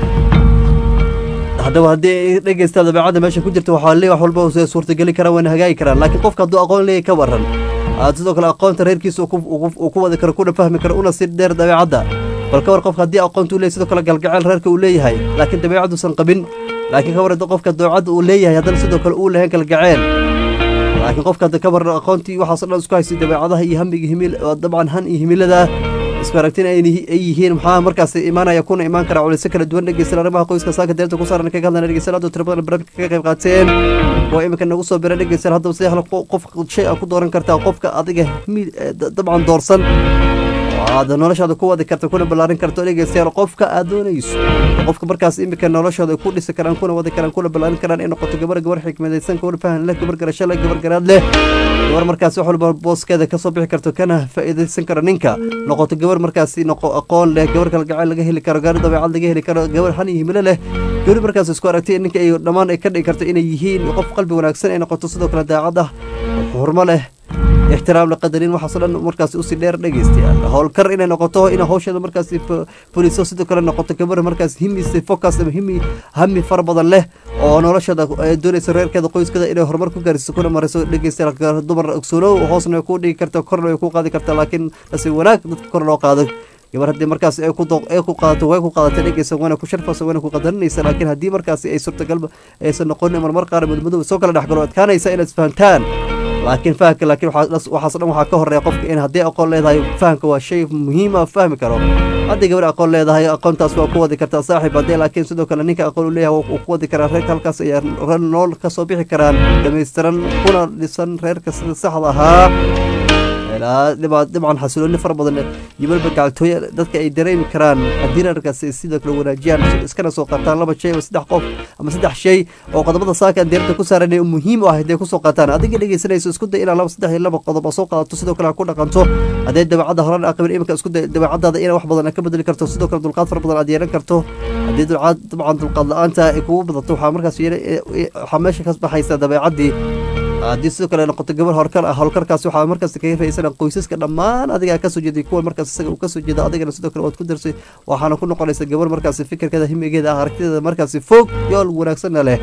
haddaba haddii dhegeysta dabeecadda meesha ku jirta waxaa lee wax walba suurtageli karaan wayna hagaagi karaan laakiin qofka hadduu aqoon leeyahy ka waran sidoo kale aqoonta reerkiisa uu ku wadi karo kuna fahmi karo una si dheer dabeecadda bal ka war qofka haddii aqoonta uu leeyahy sidoo kale galgaceel reerka uu leeyahay laakiin dabeecadduusan qabin laakiin ka warada qofka dabeecadda uu leeyahay haddana sidoo kale uu lahayn galgaceel laakiin qofka hadda ka waran aqoontii waxaaso dhan isku haysay dabeecadaha iyo hamiga himil dabcan han iyo himilada isku aragtin ay yihiin maxaa markaas imaanaya kuna imaan kara culisyo kala duwan dhegeysan arrimaha qoyska saaka deerta ku saaran kaga hadlana dhegeysan hadda tira badan barnaamijka kaga qayb qaateen waa iminka nagu soo bira dhegeysan haddaba sidee hal qof shay a ku dooran kartaa qofka adiga dabcan doorsan aad noloshaada ku wadi karta kuna ballaarin karto dhegeystayaal qofka aad doonayso qofka markaas imika noloshooda ku dhisi karaan kuna wadi karaan kuna ballaarin karaan in noqoto gabar gabar xikmadaysan gabar fahan leh gabar garasho leh gabar garaad leh gabar markaas wax walba booskeeda kasoo bixi karto kana faa'iidaysan karo ninka noqoto gabar markaasi noqo aqoon leh gabar kalgacayl laga heli karo gaari dabeecad laga heli karo gabar han iyo himilo leh gabar markaas isku aragtay ninka ay dhammaan ay ka dhigi karto inay yihiin qof qalbi wanaagsan ay noqoto sidoo kale daacad ah xurmo leh ixtiraam laqadarin waxaasoo dhan markaas usii dheer dhegeystayaal howlkar inay noqoto ina hawsheeda markaas fuliso sidoo kale noqoto gabar markaas himise focus ama himi hami fara badan leh oo nolosheeda doonaysa reerkeeda qoyskeeda inay horumar ku gaariso kuna mariso dhegeystayaal dumar ogsoonow hoosna way ku dhigi karta korna way ku qaadi karta laakiin nasi wanaag dadka kor loo qaado gabar haddii markaas ay ku ay ku qaadato way ku qaadato dhegeysa wana ku sharfaysa wana ku qadarinaysa laakiin haddii markaasi ay suurtagal aysan noqonin marmar qaar mudmadow soo kala dhexgalo adkaanaysa inaad isfahantaan laakiin fahamka laakiin waxaas dhan waxaa ka horeeya qofka in haddii aqoon leedahay fahamka waa shay muhiima fahmi karo haddii gabar aqoon leedahay aqoontaas waa ku wadi kartaa saaxiib haddii laakiin sidoo kale ninka aqoon u leeyahay wuu ku wadi karaa reerka halkaas ayaa nool ka soo bixi karaan dhamaystiran kuna dhisan reerka sida saxda ahaa dabcan xasilooni fara badan iyo weliba gacaltooye dadka ay dareemi karaan haddii reerkaas ay sidoo kale wanaajiyaan iskana soo qaataan laba shay oo saddex qof ama saddex shay oo qodobada saaka deerta ku saaran ee muhiim u ah hadday kusoo qaataan adiga dhegeysanayso isku day inaa laba saddex iyo laba qodob oo soo qaadato sidoo kale ha ku dhaqanto haddee dabeecadda horan aqabin iminka isku day dabeecadaada inaa wax badan ka bedeli karto sidoo kale dulqaad fara badan aad yeelan karto haddii dulcaad dabcan dulqaad la-aanta ay kugu badato waxaa markaas waxaa meesha ka baxaysa dabeecaddii haddii sidoo kale noqoto gabar howlkar ah howlkarkaas waxaa markaas kaga faisan qoysaska dhammaan adigaa kasoo jeeday kuwa markaas isaga uu kasoo jeeda adigana sidoo kale waad ku darsay waxaana ku noqonaysa gabar markaasi fikirkeeda himigeeda ah aragtideeda markaasi fog yool wanaagsanna leh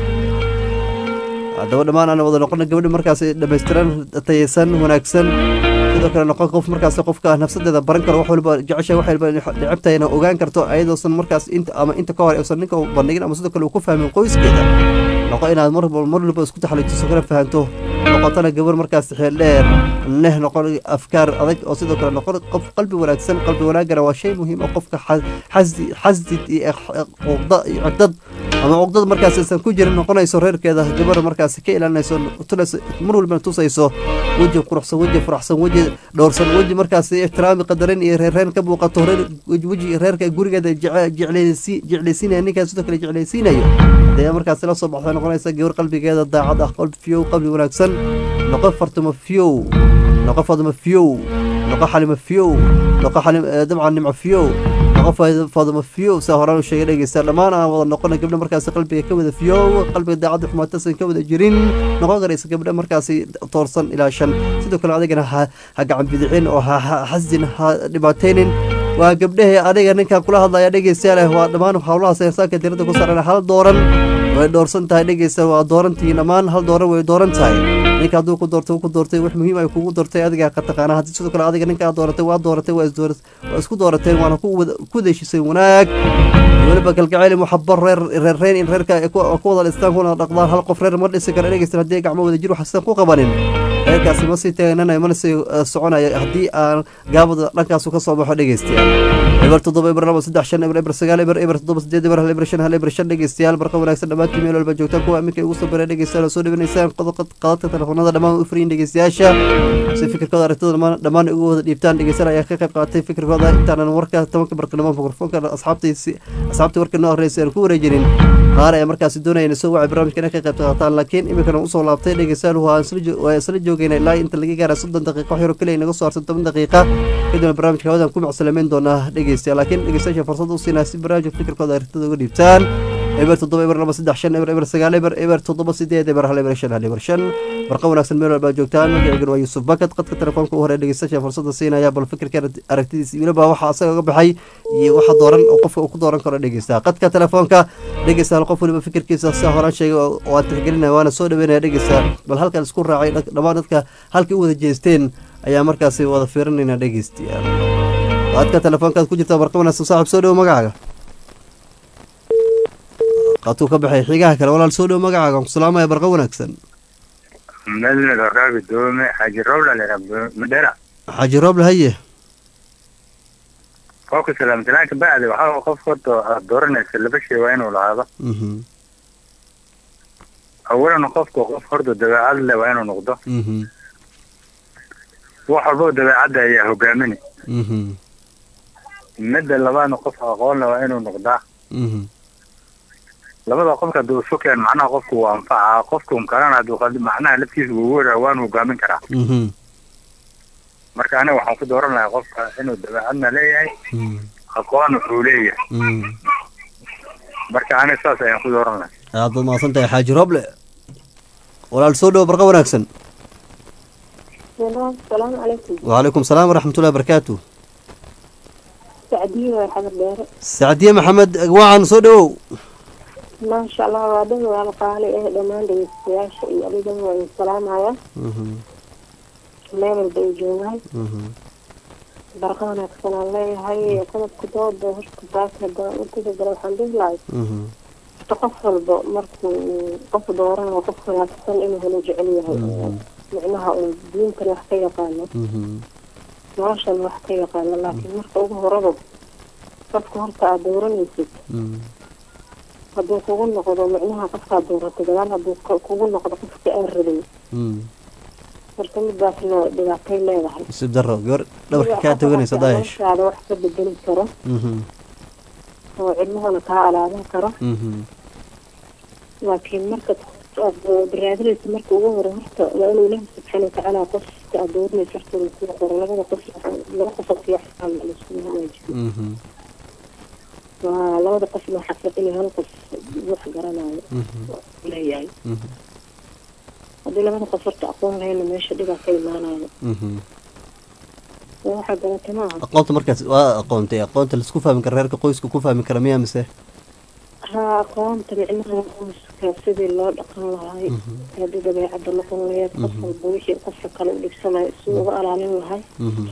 haddaba dhammaan aan wada noqono gabadha markaasi dhamaystiran tayaysan wanaagsan sidoo kale noqon qof markaas qofka nafsadeeda baran karo wax walba jecesha wax walba necabtahayna ogaan karto ayadoosan markaas inta ama inta ka hor uusan ninka bandhigin ama sidoo kale uu ku fahmin qoyskeeda noqo inaad mar mar walba isku taxalijiso kana fahanto noqotana gabar markaas xeel dheer leh noqon afkaar adag oo sidoo kale noqon qof qalbi wanaagsan qalbi wanaagana waa shay muhiim oo qofka xasdi xasdid iyo cuqda iyo cugdad ama cuqdad markaas aysan ku jirin noqonayso reerkeeda gabar markaas ka ilaalinayso tunayso mar walbana tusayso weji quruxsan weji furaxsan weji dhowrsan weji markaas ixtiraami qadarin iyo reerreen ka muuqato weji reerka gurigeeda jeclaysiinaya ninkaas sidoo kale jeclaysiinayo hadee markaas la soo baxda noqonaysa gabar qalbigeeda daacad ah qalbi fiyow qalbi wanaagsan noqo fartamo fiyow noqo fadmo fiyow noqo xalimo fiyow noqo xalim dabcan nimco fiyow noqo fadmo fiyow saa horaan u sheegay dhegeysta dhammaan aan wada noqona gabdha markaasi qalbiga ka wada fiyow qalbiga daacadda xumaatasan ka wada jirin noqon karaysa gabdha markaasi toorsan ilaa shan sidoo kale adigana ha gacan bidicin oo ha xasdin ha dhibaataynin waa gabdhahee adiga ninkan kula hadlaya dhegeystayaal waa dhammaan howlahaas insaanka diradda ku saaran hal dooran way dhoorsan tahay dhegeysta waa doorantii dhammaan hal dooran way dooran tahay ninka hadduu ku doortay ku doortay wax muhiim ay kugu doortay adiga ka taqaana haddii sidoo kale adiga ninka aad dooratay waa dooratay waa isdoorat waa isku doorateen waana ku wada- ku deeshisay wanaag iyo weliba kalgacayl muxabo reer reer reer in reerka ay ku ku wada dhistaan kuna dhaqdaan hal qof reer ma dhisi kara dhegeysan haddii gacmo wada jir waxsan ku qabanin reerkaasi ma sii taagananayo mana sii eh, soconayo haddii aan gaabada dhankaasu ka soo baxo dhegeystayaal eber toddoba eber laba saddex shan eber eber sagaal eber eber toddoba sideed eber hal eber shan hal eber shan dhegeystayaal barqa wanaagsan dhammaantiin meel walba joogtaan kuwa iminka ugu soo baray dhegeystayaal oo soo dhawanaysaan qodobka qadadka telefoonada dhammaan u furiyin dhegeystayaasha si fikirkooda aragtida dhammaan dhammaan ugu wada dhiibtaan dhegeystayaal ayaa ka qayb qaatay fikirkooda intaanan warka tobanka barqanimo mikrofoonka asxaabtiisi asxaabtii warka noo horreysay aan ku wareejinin qaar ayaa markaasi doonaya inay soo wacay barnaamijka inay ka qayb qaataan laakiin iminkana usoo laabtay dhegeystayaal waa isla jo- waa isla joogayna ilaa inta laga gaara soddon daqiiqo wax yaro keliya inaga soo harsan toban daqiiqa kadibna barnaamijka hawadan ku macsalameyn doonaa dhegeystayaal laakiin dhegeystayaasha fursad u siinaa si barnaamijka fikirkooda aragtida uga dhiibtaan eber toddoba eber laba saddex shan eber eber sagaal eber eber toddoba sideed eber hal eber shan hal eber shan barqa wanaagsan meel walbaa joogtaan magacaygan waa yuusuf bakad qadka telefoonka u hore dhegeystayaasha fursada siinaya bal fikirka aragtidiisa weliba waxa asaga uga baxay iyo waxa dooran oo qofka uu ku dooran karo dhegeysta qadka telefoonka dhegeysta hal qof weliba fikirkiisa sida horaan sheegay oo oo aan tixgelinaya waana soo dhaweynaya dhegeysta bal halkan isku raacay dha- dhammaan dadka halkii u wada jeesteen ayaa markaasi wada fiirinayna dhegeystayaal qadka telefoonkaad ku jirta barqa wanaagsan saaxib soo dhowo magacaaga qadkuu ka baxay xigaha kale walaal soo dhowo magacaaga aan ku salaamaya barqa wanaagsan مدن الرابي دومي حاجة رولة لرب مدرع xaaji rooble haye فوق سلام تلاك بعد وحاول قف خطو دورنا سلبشي وين ولا هذا Mhm, أولا قف قف خطو دبا عدل وين نقضه mhm, وحبو دبا عدل يا هجامني mhm, مدة لبان قف أقول وين نقضه mhm, labada qofka hadduu isu keen macnaha qofku waa anfaca qofku mkalana hadduu qaldi macnaha laftiisa ugu wara waan hogaamin karaa mhm, marka aniga waxaan ku dooran lahaa qofka inuu dabeecadna leeyahay mhm, aqoon wuxuu leeyahay mhm. marka aniga saas ayaan ku dooran lahaa aad baad mahadsan tahay xaaji rooble walaal soo dhowo barqa wanaagsan السلام عليكم وعليكم السلام ورحمة الله وبركاته سعدية وحمد ديرة سعدية محمد وعن soo dhowow ما شاء الله وادن waa qaali eh dhammaan dhegeystayaasha iyo adigaba waa idin salaamaya Mhm, meel walba ay joogaan mhm, barqa wanaagsan aan leeyahay qodobka dooda horta taas haddaan u gudagala waxaan dhihi lahay mhm, horta qof walba markuu qof dooranayo qof wanaagsan inuu helo jecel yahay oo micnaha uu diintan wax ka yaqaano mhm, noloshan wax ka yaqaano laakiin marka ugu horaba qofka horta aad dooranaysid mhm, hadduu kugu noqdo micnaha qofkaad dooratay gadaal hadduu ku- kugu noqdo qofka aan rabin mhm. marka midaasna dhibaatay leedahay nasiib daro gabar dhabarka kaa toganaysa daayash noloshaada wax ka bedeli karo Mhm, oo cilmahana kaa alaaban karo mhm, laakiin marka aad baraadinaysa marka ugu hore horta waa inuu ilaahi subxaana watacaala qofka aad dooranaysa horta uu kuu qoro labada qof laba qof oo fiican laisku hagaajiyo mhm, waa labada qofna xaflad inay hal qof wax garanayo mhm, leeyahay mhm, haddii labada qof horta aqoon lahayna meesha dhibaa ka imaanayo mhm. waxaa garatay maaha aqoonta markaas waa aqoontay aqoonta laisku fahmi kara reerka qoyska ku fahmi kara miyaa mise haa aqoonta micnaha qoyska sidii loo dhaqan lahay haddii dabeecadda noqon lahayd qof walba wixii qofka kale u dhibsanayo si uga alaalin lahay Mhm.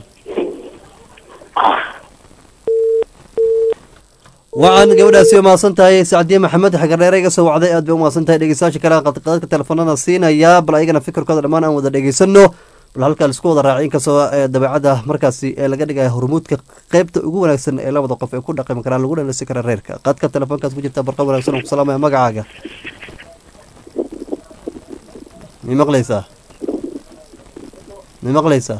wacan gabadhaasi waa mahadsan tahay sacdiye maxamed xagareere iga soo wacday aad bay u mahadsan tahay dhegeystayaasha kale aan qadqadadka telefoonada siinaya bal ayagana fikirkooda dhammaan aan wada dhegeysano bal halkaa laisku wada raacay inkastoo ee dabeecadda markaasi ee laga dhigaya hormuudka qeybta ugu wanaagsan ee labada qof ay ku dhaqmi karaan lagu dhalasi kara reerka qadka telefoonkaas ku jirta barqa wanaagsan oo ku salaamaya magacaaga mi maqlaysaa mi maqlaysaa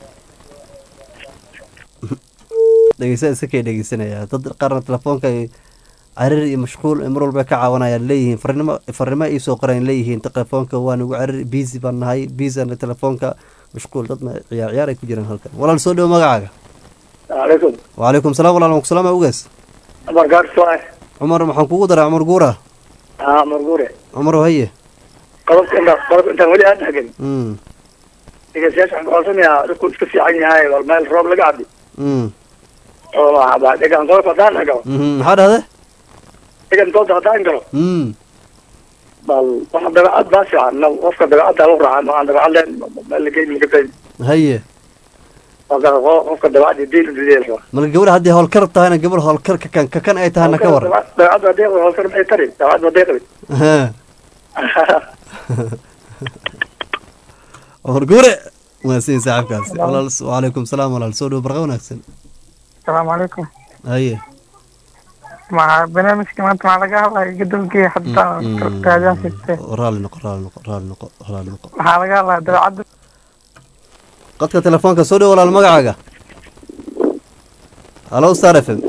dhegeysa iskakay dhegeysanaya dad qaarna telefoonka ay carir iyo mashquul ay mar walba ka caawanayaan leeyihiin farnimo farnimo ay soo qoreen leeyihiin telefoonka waa nagu carir busy baan nahay busy telefoonka mashquul dadna ciyaar ciyaar ay ku jiraan halkan walaal soo dhowo magacaaga عليكم وعليكم السلام ورحمة الله وسلام أوجس عمر قارس واحد عمر محن كوغو درا عمر قورة اه مرقوري عمر هي قربت انت قربت انت ولي انت حقن امم دقيقة سياسة عن قرصن يا ركود كفي عني هاي والمال الروب لقعدي امم والله بعد دقيقة انقلت ودان حقو امم هذا هذا دقيقة انقلت ودان قلو امم bal waxa dabeecad baa fiican na qofka dabeecadda lagu raacan waxaan dabeecad leen meel la geyn makatayn haye marka qo- qofka dabeecadda diin udideelka marka gabadha haddii howlkar tahayna gabar howlkar kakan kakan ay tahana ka waran dabeecadda hadee hawsar maxay tari dabeecadda hadee qabi Ha. horgure wanaagsan saaxiibkaasi walaal wacalaykum salaam walaal soo dhow barqa wanaagsan asalaamu calaykum haye ma barnaamijka maanta maxaa laga hadlaya gadolkii hadda raadiyaan siistee raali noqo raali noqo raali noqo raali noqo maxaa laga hadlaya dabeecadda qadka telefoonka soo dhow walaal magacaaga halo star f m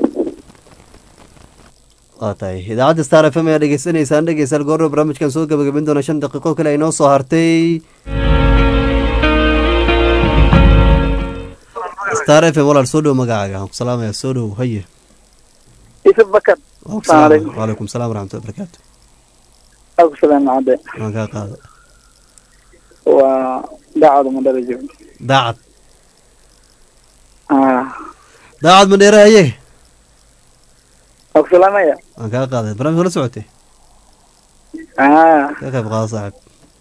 waa tahay idaacadda star f m ayaa dhegeysanaysaan dhegeystayaal goorro barnaamijkan soo gabagabin doona shan daqiiqo kale ay noo soo hartay star f m walaal soo dhow magacaaga waxaan ku salaamaya soo dhow haye yusuf bakar Waan ku Assalaamu salaamaya. calaykum. waalaikum salaam waraxmatullahi wabarakaatu aku salaam cade waan kaa qaada waa daacada madhala joogo daacad ah daacad ma dheere haye aku salaamaya waan kaa qaaday barnaamij la socotay ah ka qayb qaada saaxiib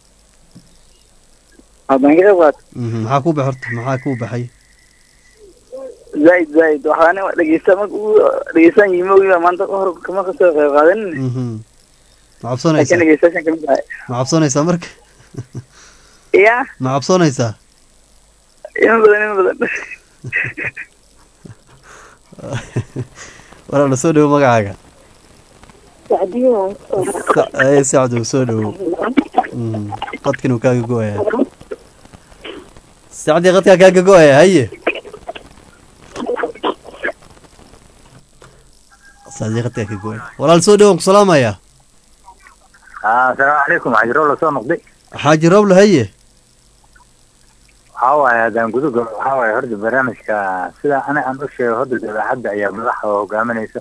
haddaan ka qayb qaato Mhm, maxaa kuu baxay horta maxaa kuu baxay zaaid zaaid waxaan dhegeysta marka ugu dhegeystaan yimogiba maanta hor kama kasoo qayb qaadanin Mhm. ma laakiin cabsanaysaa dhegeystayaashan kamid tahay ma cabsanaysaa marka ya ma cabsanaysaa in badan in badan walaala soo dhowo magacaaga sacdiyo Sa- ee sacdow soo dhowo Mhm, qadkan uu kaaga go-aya sacdii qadkaa kaaga go-aya haye sacdii qadkaa ka go-aya walaal soo dhowo waan ku salaamaya asalaamu calaykum xajiro lasoo noqday xaaji roble haye waxaa waaye haddaan guduga waxaa waaye horta barnaamijka sida ana aan u sheego horta dabeecadda ayaa madaxa hogaaminaysa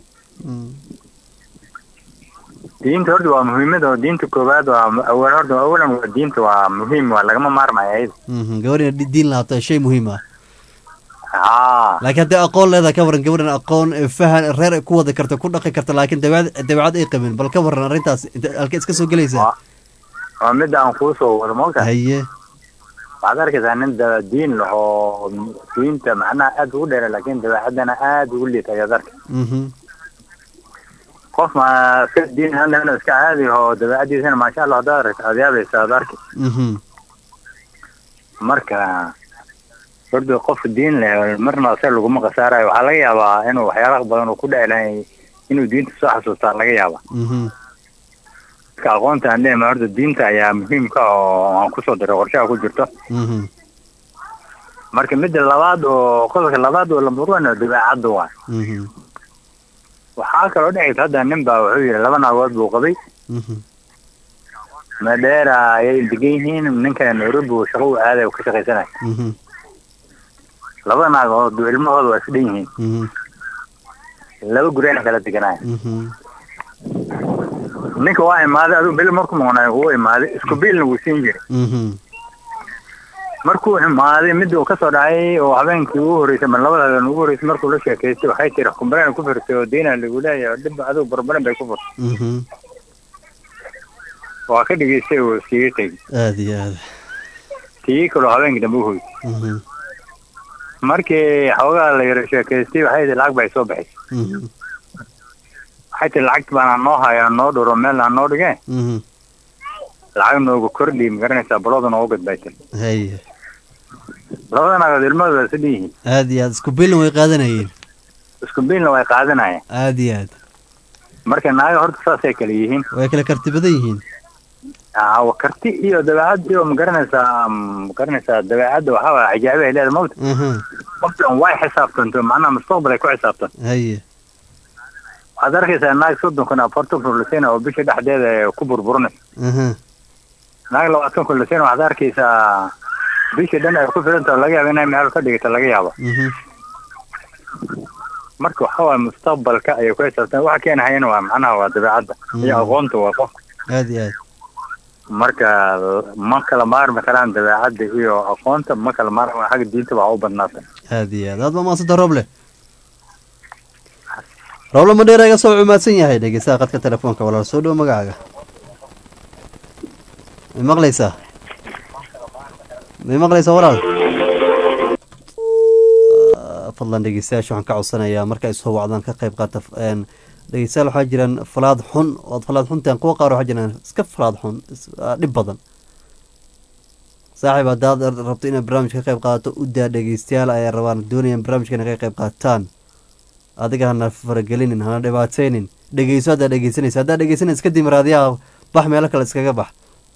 diinta horta waa muhiimada oo diinta koowaad waa awal horta awalan waa diinta waa muhiim waa lagama maarmayo ayada Mhm, gabar inaad di- diin lahaato shay muhiim ah haa laakiin haddii aqoon leedahay ka waran gabadhan aqoon ee fahan ee reer ay ku wadi karta ku dhaqi karta laakiin dabeecad dabeecad ay qabin bal ka waran arrintaas inte halkee iska soo gelaysaa waa midda aan kuu soo wado moogta haye waxaad arkaysaa nin da diin leh oo diinta macnaha aad ugu dheera laakiin dabeecaddana aad ugu liita ayaad arkay Mhm, qof ma iska diin hadlana iska caadi oo dabeecaddiisana maasha allah haddaad aragto aad yaabaysa aad arkay mhm, marka horta qofka diin leh marna ase laguma khasaarayo waxaa laga yaabaa inuu waxyaalaha badan uu ku dheclahay inuu diinta soo xasuustaa laga yaaba mhm, marka aqoonta aan leeyahay horta diinta ayaa muhiimka oo aan kusoo diray qorshaha ku jirto mhm, marka midda labaad oo qodobka labaad oo lambar one oo dabeecadda waa mhm, waxaa kaloo dhicaysa hadda nin baa wuxuu yidhi laba naagood buu qabay mhm, madeera ayay degan yihiin ninka nairobi uu shaqo u aaday oo ka shaqaysanaya mhm, laba naagood ilmahooda waa isdhan yihiin mhm, laba guriyana kala deganaya mhm, ninka waa imaaday adigu bil markuu maqnaayo wuu imaaday isku biilna wuu siin jiray mhm, markuu imaaday midda uu kasoo dhacay oo habeenkii ugu horreysay ma labada habeen ugu horreysay markuu la sheekaystay waxay tiri kumbareen ku firtay oo diina lagu leeyahay dhib adigu barbaran bay ku furtay mhm. waa ka dhegaystay oo iskaga tegey aad iyo aad tii kaloo habeenkii dambe u hoy Mhm, markii xoogaa la yara sheekaystay waxay tihi lacag bay soo baxaysay mhm, waxay tihi lacagta baana noo haya noo dhuro meel aan noo dhigeen mhm. lacag noogu kordhi ma garanaysaa balooda noogu gadbay tiri haye labada naagood ilmahooda waa isdhan yihiin aad iyo aad isku bilna way qaadanayeen isku biilna way qaadanayaan aad iyo aad marka naaga horta saasay kale yihiin way kala karti badan yihiin aa karti iyo dabeecad iyo magaranaysaa magaranaysaa dabeecadda waxaa waaya cajaaib ay leedahay mawta Mhm, qofkan way xisaabtanto macnaha mustaqbal ay ku xisaabtan haye waxaad arkaysaa naag soddon kun afartan kun lasina oo bisha dhexdeeda ay ku burburinaysa Mhm, naag labaatan kun lasina waxaad arkaysaa bisha dhan ay ku filanta laga yaaba inay meel ka dhigata laga yaaba mhm, marka waxaa waaya mustaqbalka ayay ku xisaabtan waxa keenahayana waa macnaha waa dabeecadda iyo Mhm. aqoonta waa qofka aad iyo aad marka ma kala maarmi karaan dabeecadda iyo aqoonta ma kala maarmi xagga diinta waa u badnaata aad iyo aad aad baa mahadsanta roble roble madheera iga soo cumaadsan yahay dhegeystaha qadka telefoonka walaal soo dhowo magacaaga may maqlaysaa may maqlaysaa walaal Ah, fadlan dhegeystayaasha waxaan ka codsanayaa marka ay soo wacdaan ka qayb qaata een, dhegeystayaal waxaa jiraan falaad xun ood falaad xuntaan kuwa qaar waxaa jiraan iska falaad xun is- ah, dhib badan saaxiib haddaad rabto inaad barnaamij ka qayb qaadato u daa dhegeystayaal ayaa rabaan doonayaan barnaamijka inay ka qayb qaataan adiga hana faragelinin hana dhibaateynin dhegeyso haddaad dhegeysanaysa haddaad dhegeysanaysa kadib raadiyaha bax meelo kale iskaga bax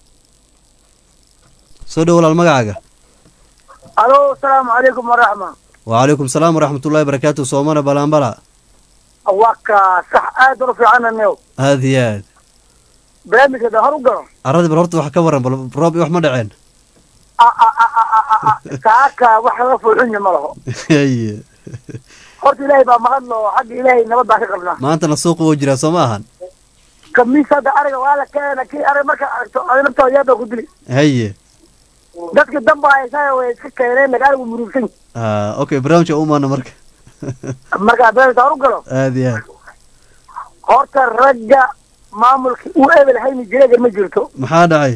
soo dhow walaal magacaaga alo asalaamu calaykum waraxma وعليكم السلام ورحمة الله وبركاته صومنا بلان بلا waa ka sax aad u fiicananew هذه ياد barnaamijka hor u galo أراد بالهورت وح كورن بروب وح ما دعين saaka wax laga fuuxunya ma laho هي horta ilaahay baa maqan oo xagga ilaahay nabad baa ka qabnaa ما أنت نسوق وجرا سماها kamiis hadda ariga waa la keena kii ariga marka aragto adi naftooda yaad baa ku dili هي dadka damba haysaa way iska keeneen laga arigu murugsan آه أوكي برامج أمانة مرك marka barnaamijka hor u galo هذه ياد horta ragga maamulka uu ebel hayni jireegan ma jirto maxaa dhacay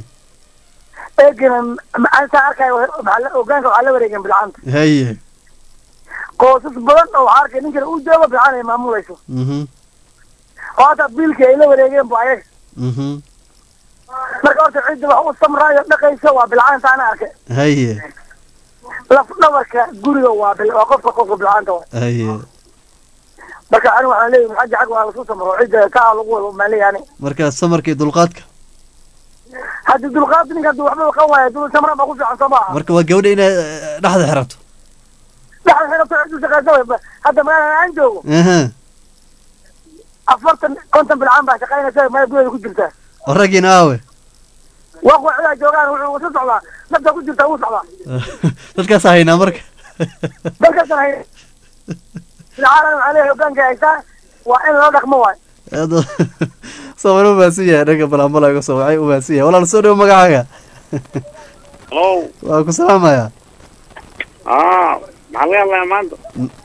eegana macaansaa arkayo maxaa la- hogaanka waxaa la wareegen bilcanta haye qoysas badan oo waxaa arkay ninkana uu joogo bilcan ay maamulayso mhm oo hata biilkii ay la wareegeen bu ayaga mhm marka horta cidda wax u samraayo dhaqayso waa bilcaanta ana arkay haye laf dhabarka guriga waa bil waa qofka qofka bilcaanta waa haye marka anigu waxaan leeyahay xagga xagga waa lasu samro cidda kaa lagu wado maan leeyahay ani marka samarka iyo dulqaadka haddii dulqaad ninka hadduu waxba qaban waayo dul samra baa ku fiican soo maaha marka waa gabadha inay eh, dhexda xirato dhaxal xirabto ciddu shaqaysa way hadda magaalada aan joogo aha afartan konton bilcaan baa shaqaynaysa meel gudaheeda ku jirta oo raggiina aawe waa kuwa cidaa joogaan wuxuu isu socdaa nafta ku jirta wuu socdaa dadkaas haynaa marka dalkaasna hay bilcaanan waxaa leeyahay hogaanka haysaa waa in loo dhaqmo waay soomali u mahadsan yahay dhanka balaambala iga soo wacay u mahadsan yahay walaal soo dhow magacaaga Hello. waa ku salaamaya Ah, maxaa laga hadlayaa maanta?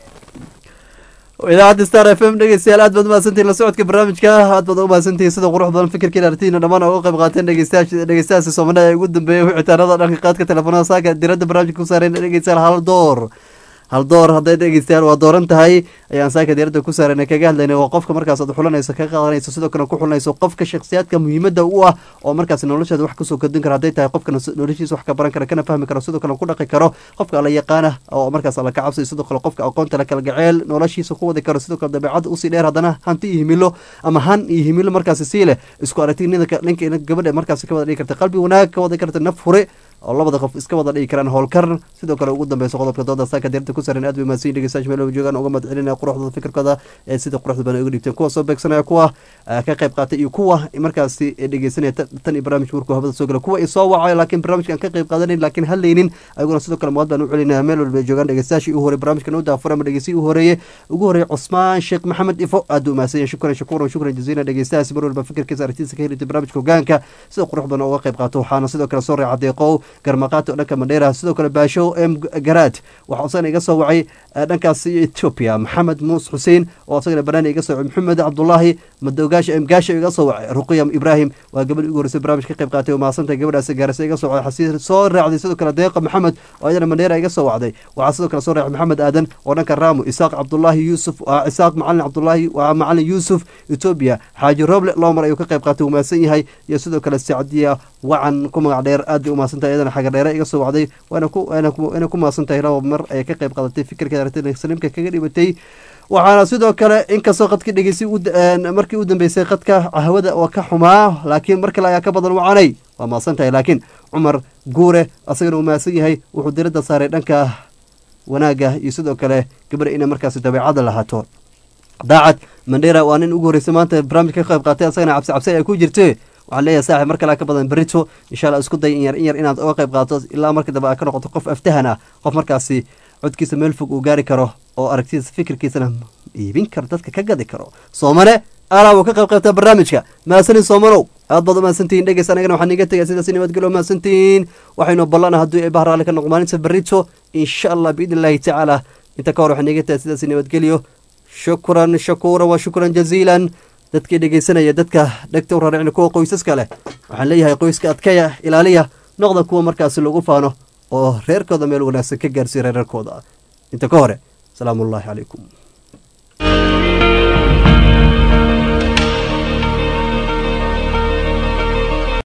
idaacadda star f m dhegeystayaal aad baad umahadsantihin la socodka barnaamijka aad baad umahadsantihin sida qurux badan fikirkiina aragtiina dhammaan uga qayb qaateen dhegeystayaasha dhegeystayaasha soomaalida ee ugu dambeeyay wicitaanada dhanka qaadka telefoonada saaka diradda barnaamijka ku saareen dhegeystayaal hal door hal door hadday dhegeystayaal waa dooran tahay ayaan saaka diradda ku saareen kaga hadlaynay waa qofka markaas aad xulanayso ka qaadanayso sidoo kale ku xulanayso qofka shakhsiyaadka muhiimadda u ah oo markaas nolosheeda wax kasoo kordhin kara hadday tahay qofka nos- noloshiisa wax ka baran kara kana fahmi karo sidoo kale ku dhaqi karo qofka alla yaqaana oo markaas alla ka cabsayo sidoo kale qofka aqoonta la kala gaceel noloshiisa ku wadi karo sidoo kale dabeecadda usii dheer haddana hanti iyo himilo ama han iyo himilo markaasi sii leh isku aragti ninka ninka ina gabadha markaasi ka wada dhigi karta qalbi wanaag ka wada karta naf hure oo labada qof iska wada dhigi karaan howlkar sidoo kale ugu dambeysa qodobka dooda saaka diirta ku saran aad bay mahadsan yihin dhegeystayaasha meel walba joogaan uga mahad celinaya quruxdooda fikirkooda ee sida quruxda badan ay uga dhigteen kuwa soo beegsanaya kuwa ah, ka qayb qaatay iyo kuwa markaasi dhegeysanaya ta- tan iyo barnaamijka markuu habada soo gala kuwa i soo wacayo laakiin barnaamijka aan ka qayb qaadanayn laakiin hadlaynin ayaguna sidoo kale mahad baan u celinaya meel walba ay joogaan dhegeystayaashii u horey barnaamijkan u daafur ama dhegeysi u horeeye ugu horeeye cusmaan sheekh maxamed ifo aad buu mahadsan yahay shukran shakuuran shukran jaziila dhegeystayaasi mar walba fikirkiisa aragtiisa ka helita barnaamijka hogaanka sida qurux badan uga qayb qaato waxaana sidoo kale soo reeca deeqow garmaqaati oo dhanka mandheera sidoo kale baasho m garaad waxaa usana iga soo wacay eh, dhankaasi ethiopia maxamed muus xuseen oo isagana banaani iga soo wacay maxamed cabdulaahi madowgaasha m gaasha iga soo wacay ruqiya ibrahim waa gabadh ugu horeysay barnaamij ka qayb qaatay oo mahadsantahay gabadhaasi gaarisa iga soo wacday xasiir soo raacday sidoo kale deeqa maxamed oo iyadana mandheera iga soo wacday waxaa sidoo kale soo raacay maxamed aadan oo dhanka raamu isaaq cabdulaahi yuusuf waa isaaq macalin cabdulaahi waa macalin yuusuf ethiopia xaaji roble loomar ayuu ka qayb qaatay uu mahadsan yahay iyo sidoo kale sacdiya wacan ku magac dheer aad bay u mahadsantahay iyadana xaga dheere iga soo wacday waana ku waana ku waana ku mahadsantahay laba mar ayay ka qayb qaadatay fikirkeeda aragtida saliimka kaga dhibatay waxaana sidoo kale inkastoo qadkii dhegeysay u da- een, markii u dambeysay qadka hawada waa ka xumaa laakiin mar kale ayaa ka badan wacanay waa mahadsan tahay laakiin cumar guure asagana uu mahadsan yahay wuxuu diradda saaray dhanka wanaagga iyo sidoo kale gabadha inay markaasi dabeecada lahaato daacad mandheera waa nin ugu horreysay maanta barnaamijka ka qayb qaatay asagana cabsi cabsi ay ku jirte waxaan leeyahay saaxib mar kale ka badan berito insha allah isku day in yar in yar inaad uga qayb qaadato ilaa markii dambe aad ka noqoto qof aftahan ah qof markaasi codkiisa meel fog uu gaari karo oo aragtidiisa fikirkiisana iibin karo dadka ka gadi karo soomane alaa wuu ka qayb qaybtaa barnaamijka mahadsanin soomanow aad baad u mahadsantihiin dhegeys anagana waxaan iga tegaya sidaas nabadgelyo mahadsantihiin waxaynu ballana hadduu ay bahraale ka noqo maalinta berito insha allah biidni illaahi tacaala inta ka hor waxaan iga tegaya sidaas nabadgelyo shukran shakuura wa shukran jaziilan dadkii dhegeysanaya dadka dhegta u raaricna kuwa qoysaska leh waxaan leeyahay qoyska adkeya ilaaliya noqda kuwa markaasi lagu faano oo reerkooda meel wanaagsan ka gaarsiiya reerarkooda inta ka hore salaamu ullaahi calaykum